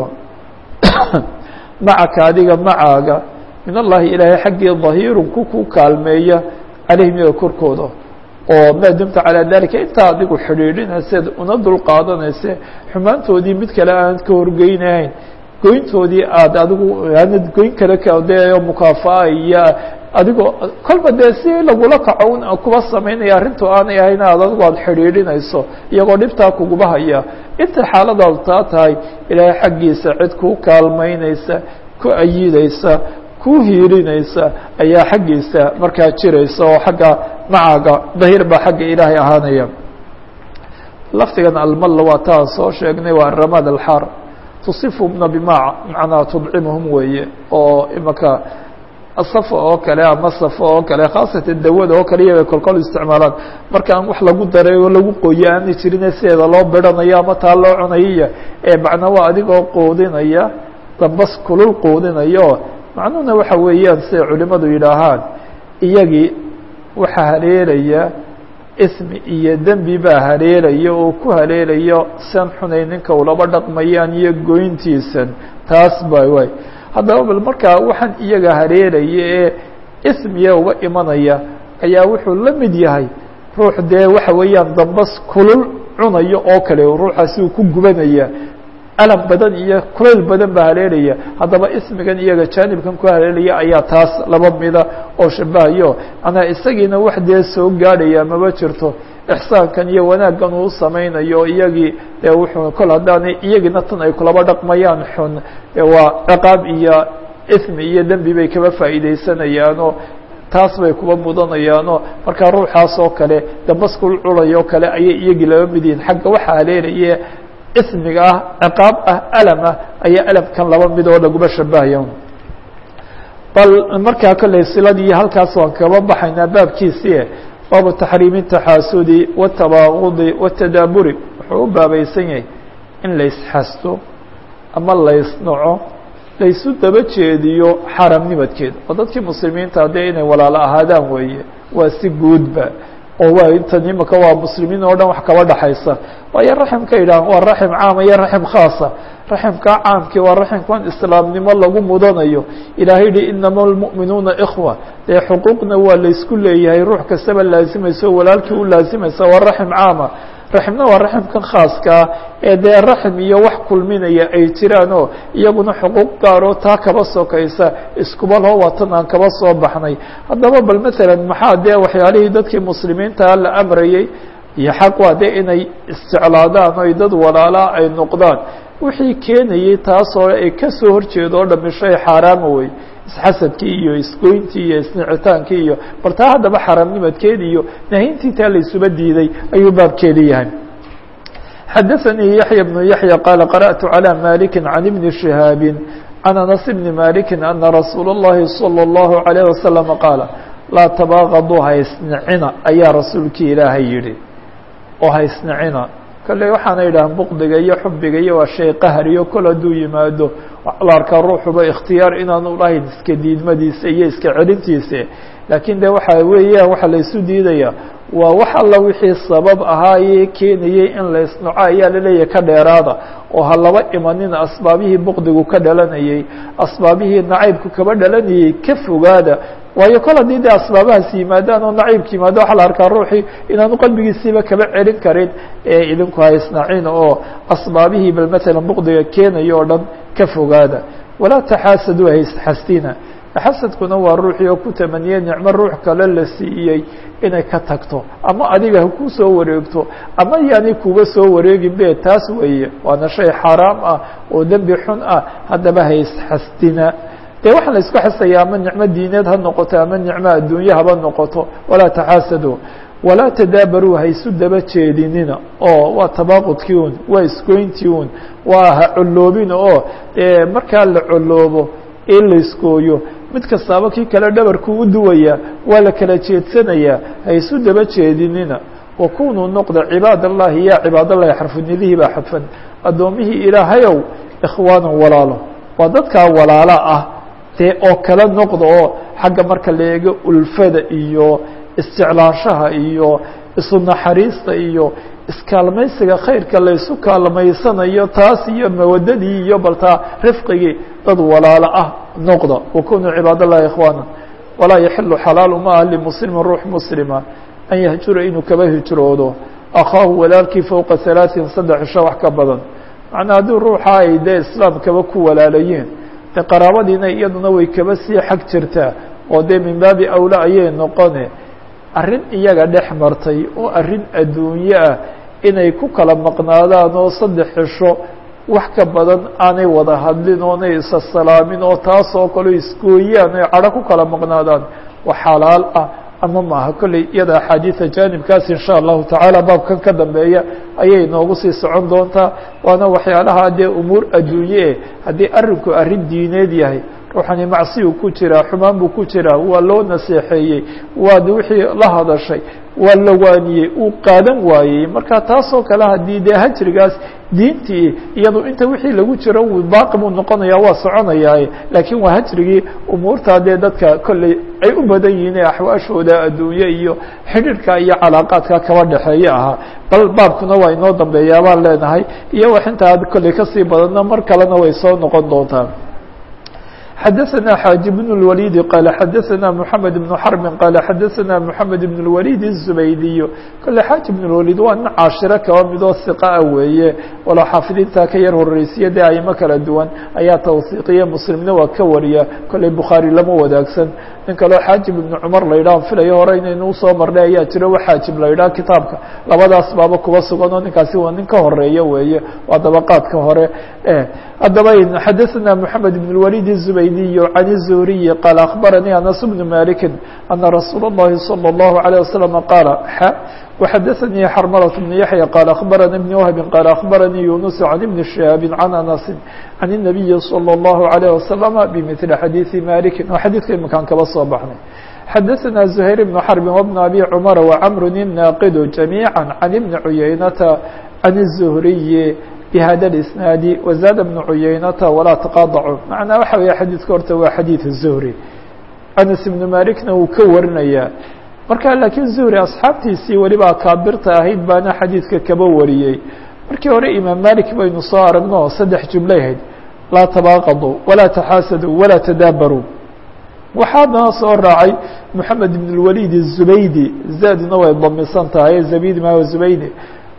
macaka adiga macaaga min allahi ilaahay xaggii dahiirun ku ku kaalmeeya calayhim iyaga korkooda oo maa dumta calaa dalika intaa adigu xidhiidhinayseed una dulqaadanayse xumaantoodii mid kale aanad ka horgeynahayn goyntoodii aada adigu aanad goyn kale de mukaafa'a iyo adigoo kolba dee si lagula kaco un kuba samaynaya arrintu aanay ahayn aad adigu aada xidhiidhinayso iyagoo dhibtaa kuguba haya inta xaaladaadu taa tahay ilaahay xaggiisa cid kuu kaalmaynaysa ku ayidaysa ku hiilinaysa ayaa xaggiisa markaa jiraysa oo xagga macaaga dahiir baa xagga ilaahay ahaanaya lafdigan almalla waa taan soo sheegnay waa ramad alxaar tusifhumna bima macnaa tudcimuhum weeye oo imaka safa oo kale ama safa oo kale khaasatan dawada oo kale iyabay kolkol isticmaalaan marka aan wax lagu daray oo lagu qoyo aanay jirine sideeda loo biranayo ama taa loo cunayaya ee macnaa waa adigoo quudinaya dambas kulul quudinayo macnuhuna waxa weeyaan siday culimadu yidhaahaan iyagii waxaa haleelaya ismi iyo dembi baa haleelaya oo ku haleelayo san xunay ninka ulaba dhaqmayaan iyo goyntiisan taas ba waay haddaba bal markaa waxaan iyaga haleelaya ee ismiya uga imanaya ayaa wuxuu la mid yahay ruux dee waxa weeyaan dambas kulul cunayo oo kale ruuxaasi uu ku gubanaya alam badan iyo kulayl badan baa haleelaya haddaba ismigan iyaga jaanibkan ku haleelaya ayaa taas laba mida oo shabahayo manaa isagiina wax dee soo gaadhaya maba jirto ixsaankan iyo wanaaggan uu samaynayo iyagii dee wuxuu kol haddaanay iyagiina tan ay kulaba dhaqmayaan xun waa ciqaab iyo ismi iyo dembi bay kaba faa'iidaysanayaanoo taas bay kuba mudanayaanoo markaa ruuxaas oo kale dambaskul culayo kale ayay iyagii laba mid yihiin xagga waxa haleelaya ismiga ah ciqaab ah alam ah ayaa alamkan laba mid oo laguma shabahaya bal markaa kolley siladii halkaas waan kaba baxaynaa baabkiisii baabu taxriimi taxaasudi watabaagudi watadaaburi wuxuu u baabaysan yahay in laysxasto ama laysnaco laysu daba jeediyo xaramnimadkeeda oo dadkii muslimiinta haddee inay walaalo ahaadaan weeye waa si guudba oo waa intan imika waa muslimiin oo dhan wax kaba dhaxaysa waayo raximka yidhahan waa raxim caama iyo raxim khaasa raximkaa caamkii waa raximkan islaamnimo lagu mudanayo ilaahay yihi inama almu'minuuna ikhwa dee xuquuqna waa laysku leeyahay ruux kastaba laazimayso walaalkii u laazimaysa waa raxim caama raximna waa raximkan khaaskaa ee dee raxim iyo wax kulminaya ay jiraanoo iyaguna xuquuq gaaroo taa kaba sokaysa iskuba loo watan aan kaba soo baxnay haddaba bal maalan maxaa dee waxyaalihii dadkii muslimiintaa la amrayey iyo xaq waa dee inay isjeclaadaan oy dad walaalaa ay noqdaan wixii keenayey taasoo ay kasoo horjeedo oo dhami shay xaaraama wey isxasadkii iyo isgoyntii iyo isnicitaankii iyo bal taa haddaba xaaraamnimadkeedi iyo nahintii taa la isuba diiday ayuu baabkeedi yahay xadaثanii yaحya بnu yaحya qaala qarأtu عalى maliki can ibni شihaabi can anas bni maliki ana rasuul الlahi salى الlahu عalيه wasalam qaala laa tabaaqaduu haysnicina ayaa rasuulkii ilaahay yihi oo haysnicina kolley waxaana yidhahan buqdiga iyo xubiga iyo waa shay qahriyo kol hadduu yimaado la arkaa ruuxuba ikhtiyaar inaanu lahayn iska diidmadiisa iyo iska celintiisa laakiin de waxa weeyaan waxaa la isu diidaya waa wax alla wixii sabab ahaaye keenayey in la isnoco ayaa laleeyahay ka dheeraada oo ha laba imanina asbaabihii buqdigu ka dhalanayey asbaabihii nacaybku kaba dhalanayey ka fogaada waayo kol haddii de asbaabahaas yimaadaan oo naciibka yimaado waxaa la arkaa ruuxii inaanu qalbigiisiiba kaba celin karin ee idinku haysnacin oo asbaabihii bal matalan buqdiga keenayo oo dhan ka fogaada walaa taxaasadu haysxastina xasadkuna waa ruuxii oo ku tamaniyey nicmo ruux kale la siiyey inay ka tagto ama adiga ha ku soo wareegto ama yaani kuba soo wareegin be taas weeye waana shay xaaraam ah oo dembi xun ah haddaba haysxastina dee waxaa la isku xasaya ama nicmo diineed ha noqoto ama nicmo adduunye haba noqoto walaa taxaasadu walaa tadaabaruu haysu daba jeedinina oo waa tabaaqudkii un waa isgoyntii un waa ha colloobina oo dee markaa la colloobo in la iskooyo mid kastaaba kii kale dhabarku u duwaya waa la kala jeedsanayaa haysu daba jeedinina wakunuu noqda cibaad allahi ya cibaad allahi xarfunidihii baa xadfan addoomihii ilaahayow ikhwaanan walaalo waa dadkaa walaala ah dee oo kala noqda oo xagga marka la eego ulfada iyo isjeclaanshaha iyo isu naxariista iyo iskaalmaysiga khayrka laysu kaalmaysanayo taas iyo mawadadii iyo baltaa rifqigii dad walaalo ah noqda wakunuu cibaad allahi ikhwaana walaa yaxilu xalaalu ma aha limuslimin ruux muslima an yahjura inuu kaba hijroodo akhaahu walaalkii fowqa halaaثin saddex cisho wax ka badan macnaa haddii ruuxa ay dee islaamkaba ku walaalayiin de qaraabadiina iyaduna way kaba sii xag jirtaa oo dee min baabi awla ayay noqone arrin iyaga dhex martay oo arrin adduunye ah inay ku kala maqnaadaan oo saddex cisho wax ka badan aanay wada hadlin oonay isa salaamin oo taasoo kale isgooyaan oy cadho ku kala maqnaadaan waa xalaal ah ama maaha kolley iyada axaadiida jaanibkaas insha allahu tacaala baabkan ka dambeeya ayay noogu sii socon doontaa waana waxyaalaha dee umuur adduunye eh haddii arrinku arrin diineed yahay ruuxani macsiyuu ku jiraa xumaan buu ku jiraa waa loo naseexeeyey waad wixii la hadashay waa la waaniyey uu qaadan waayey marka taasoo kale haddii dee hajrigaas diintii iyado inta wixii lagu jiro baaqi buu noqonaya waa soconayaaye laakiin waa hajrigii umuurtaa dee dadka kolley ay u badan yihiin ee axwaashooda adduunye iyo xidhiirka iyo calaaqaadka kaba dhexeeye ahaa bal baabkuna waa inoo dambeeyaa baan leenahay iyo wax intaa kolley kasii badanna mar kalena way soo noqon doontaa xdثna xاaج بن الوليد qال xdثna محمد بن حرب qال xdثna محمد بن الوليد الزبيدي kole xاaج بن الوليد waa nin caashiro kaba midoo ثiقaa weeye walo xaafidiinta ka yar horeysiya dee aymo kala duwan ayaa tawثiiqiye mslimna waa ka wariya koley bukhaarي lama wadaagsan nin kaleo xaajib iبن cmar la yidhah filayo hore inaynu usoo marnay ayaa jiro wa xaajib la yidhah kitaabka labadaas baaba kuba sugan oo ninkaasi waa nin ka horeeya weeye waa dabaqaadka hore haddaba xadثna محamed بن الوليد الزبيدي عن الزهري قال أخبرني أنس بن مالك أن رsuuل اللhi صلى الله عليه وسلم قال وxdثني xرملة بن يحيى قال أخبرني بن وهب قال أخبرني يونس عن بن شهاب عن أنس عن النبي صلى الله عليه وسلم بمثل xadيiث مالك xadيثka iمkaan kaba soo baxnay xdثna زهير بن حرب وبن أبي عمر وعمر الناqد جميعا عن بن عيينة عن الزهري بhda الاسناaد وزاد بن عuyeynة وlaa تqاطعوا معنaa waxa weya xadيثka horta waa xadيiث الزهري أنس بن مالكna wuu ka warinaya marka lakiin زهري أصxaabtiisii weliba akaabirta ahayd baana xadيiثka kaba wariyey markii hore imaam malik baynu soo aragno saddex jumlay ahayd laa تbاaqضوا وlaa تxاaسدوا وlaa تdاbrوا waxaana soo raacay محamed بن الوليد الزبيدي zadna way damisan tahay زبيد ma زبيدي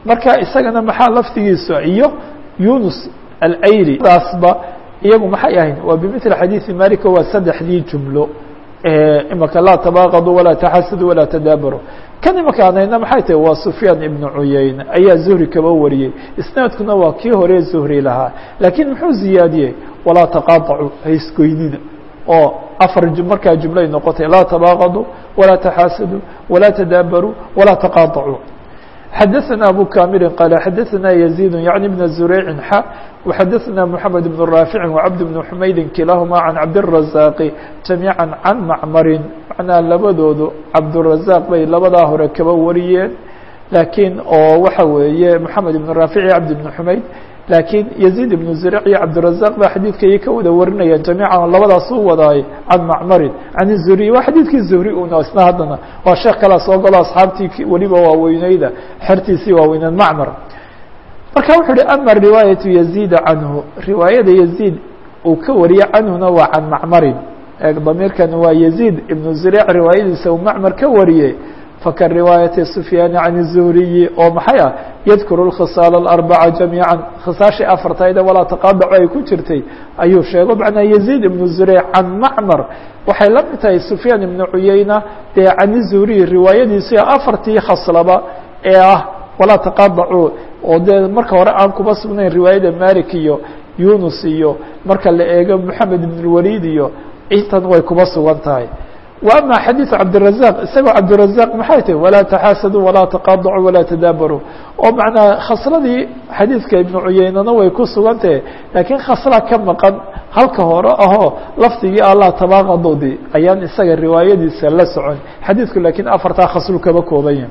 marka isagana maxaa laftigiisu iyo yunus alayri daasba iyagu maxay ahayn waa bimili xadiiثi malika waa saddexdii jumlo imaka laa tabaaqadu walaa taxasadu walaa tadaabaru kan imaka anayna maxay tahay waa sufyaan ibnu cuyeyne ayaa zuhri kaba wariyey isnaadkuna waa kii hore zuhri lahaa laakiin muxuu ziyaadiyey walaa taqaطacu haisgoynida oo afar markaa jumlay noqotay laa tabaaqadu walaa taxaasadu walaa tadaabaru walaa taqaطacu xadaثna abu kamili qal xadaثna يزيد yaعnي بن زurيع x وxadaثna محamed بن rاafiع وcabd بن حmaydi kilahuma عan cabdالرaزاq جamيعا can macmari macnaa labadoodu cabdالرaزاq bay labadaa hore kaba wariyeen lakiin oo waxa weeye محamed بن rاafiع iyo cabd بن حmayd lakiin يزيد بن زurيع iyo cabdالرaزاq ba xadiidkay ka wada warinayaan جamيعا labadaas u wadaay can macmarin can الزuhri waa xadiidkii zuhri una isna haddana waa sheekh kalaa soo galo asxaabtii weliba waaweyneyda xertiisii waaweyneed macmar marka wuxuu uhi ama riwaayaةu يزيد canhu riwaayada يزيد uu ka wariye canhuna waa can macmarin damiirkan waa يزيد iبن زurيع riwaayadiisa uu macmar ka wariyey fka riwaayaةi سfyaan can الزhriyi oo maxay ah yadkuru الkhiصاal الأربعة جamيعا khisaashii afartayda walaa taqaadaco ay ku jirtay ayuu sheego macnaa يزيد iبن زurيع can macmar waxay la mid tahay سfyaan iبن cuyeyna dee can الزhriyi riwaayadiisi afartii khaslaba ee ah walaa taqaadacu oo dee marka hore aan kuba sugnayn riwaayada malik iyo yunus iyo marka la eego moxamed iبn الwalid iyo intan way kuba sugan tahay وأmا xadيiث cabdالرaزاq isagoo cabdالرaزاq maxay tahi walaa تaxaasadu walaa تaqaطcu walaa tadaabaru oo macnaa khasladii xadiidka iبnu cuyeynana way ku sugan tahe lakiin khasla ka maqan halka hore ahoo lafdigii allah tabaaqadoodii ayaan isaga riwaayadiisa la socon xadiidku lakiin afartaa khaslu kaba koobanya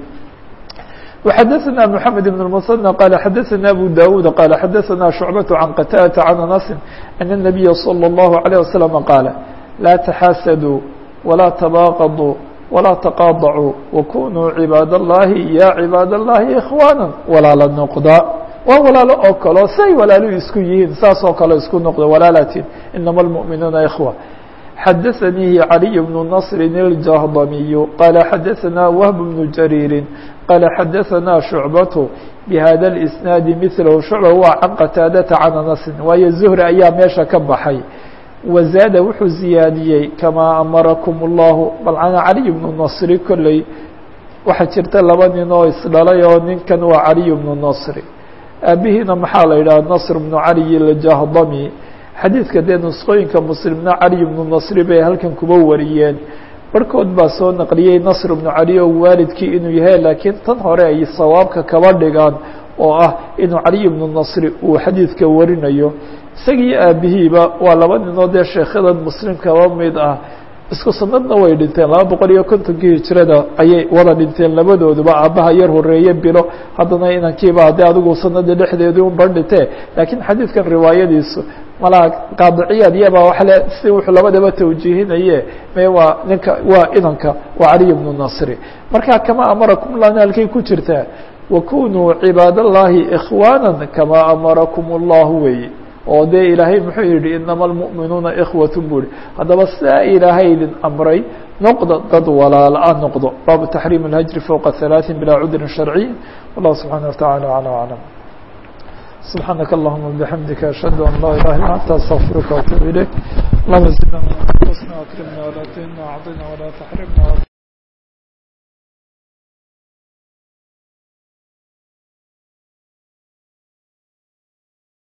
وxadثna محamed بن المثنى qال xadثna أbو dاود qال xadثna شhuعبة عن qتاdة عن أنس أن النبي صلى الله عليه وسلم qاaل laa تxاasdوا وlaa تbاaqضوا وlaa تqاaضعوا وkunuu عibaad الlahi ya عibaad الlahi إخوانا walaala noqda waa walaalo oo kaleo say walaalu isku yihiin saas oo kale isku noqdo walaalatin inama الmؤminuuna إخوة xadaثnيi عalي بن نصr الجهضمي qال xadaثna وهب بن جرير qال xadaثna شhuعبة بhada الإسناaد مثlh شhuعبة waa can qتاadةa can أنس waayo زهri ayaa meesha ka baxay wazaada wuxuu ziyaadiyey kamaa amarakum اllahu balcana caliy bnu nasri kolley waxaa jirta laba nin oo isdhalay oo ninkan waa caliy bnu nasri aabihiina maxaa la yidhaha nasr bnu caliy aljahdami xadiidka dee nusqooyinka muslimna caliy bnu nasri bay halkan kuba wariyeen barhkood baa soo naqliyey nasr bnu cali oo waalidkii inuu yahay laakiin tan hore ay sawaabka kaba dhigaan oo ah inuu caliy bnu nasri uu xadiidka warinayo isagii aabihiiba waa laba ninoo dee sheekhadan muslimkaba mid ah isku sanadna way dhinteen laba boqol iyo kontonkii hijrada ayay wada dhinteen labadooduba aabbaha yar horeeye bilo haddana inankiiba haddii adigu sanada dhexdeedii un ban dhintee laakiin xadiidkan riwaayadiisu malaa qaadiciyaad iyaba waxle si wuxuu labadaba tawjiihinaye me waa ninka waa inanka waa caliy bnu nasri marka kama amarakum lana halkay ku jirtaa wakunuu cibaad allahi ikhwaana kamaa amarakum اllahu weeye oo dee ilaahay muxuu yihi inama almu'minuuna ikhwat buu ihi haddaba sidaa ilaahay idin amray noqda dad walaala-a noqdo baabu taxriim اlhajri fowqa halaaثin bilaa cudrin sharciy wallahu subxaana wataعala aclى aclam subxaanaka allahuma bixamdika ashhadu an laa ilaha illa anta astaqfiruka waatuub ilayk allahuma zidna anfusna akrimna walaa tuhina acطina walaa taxrimna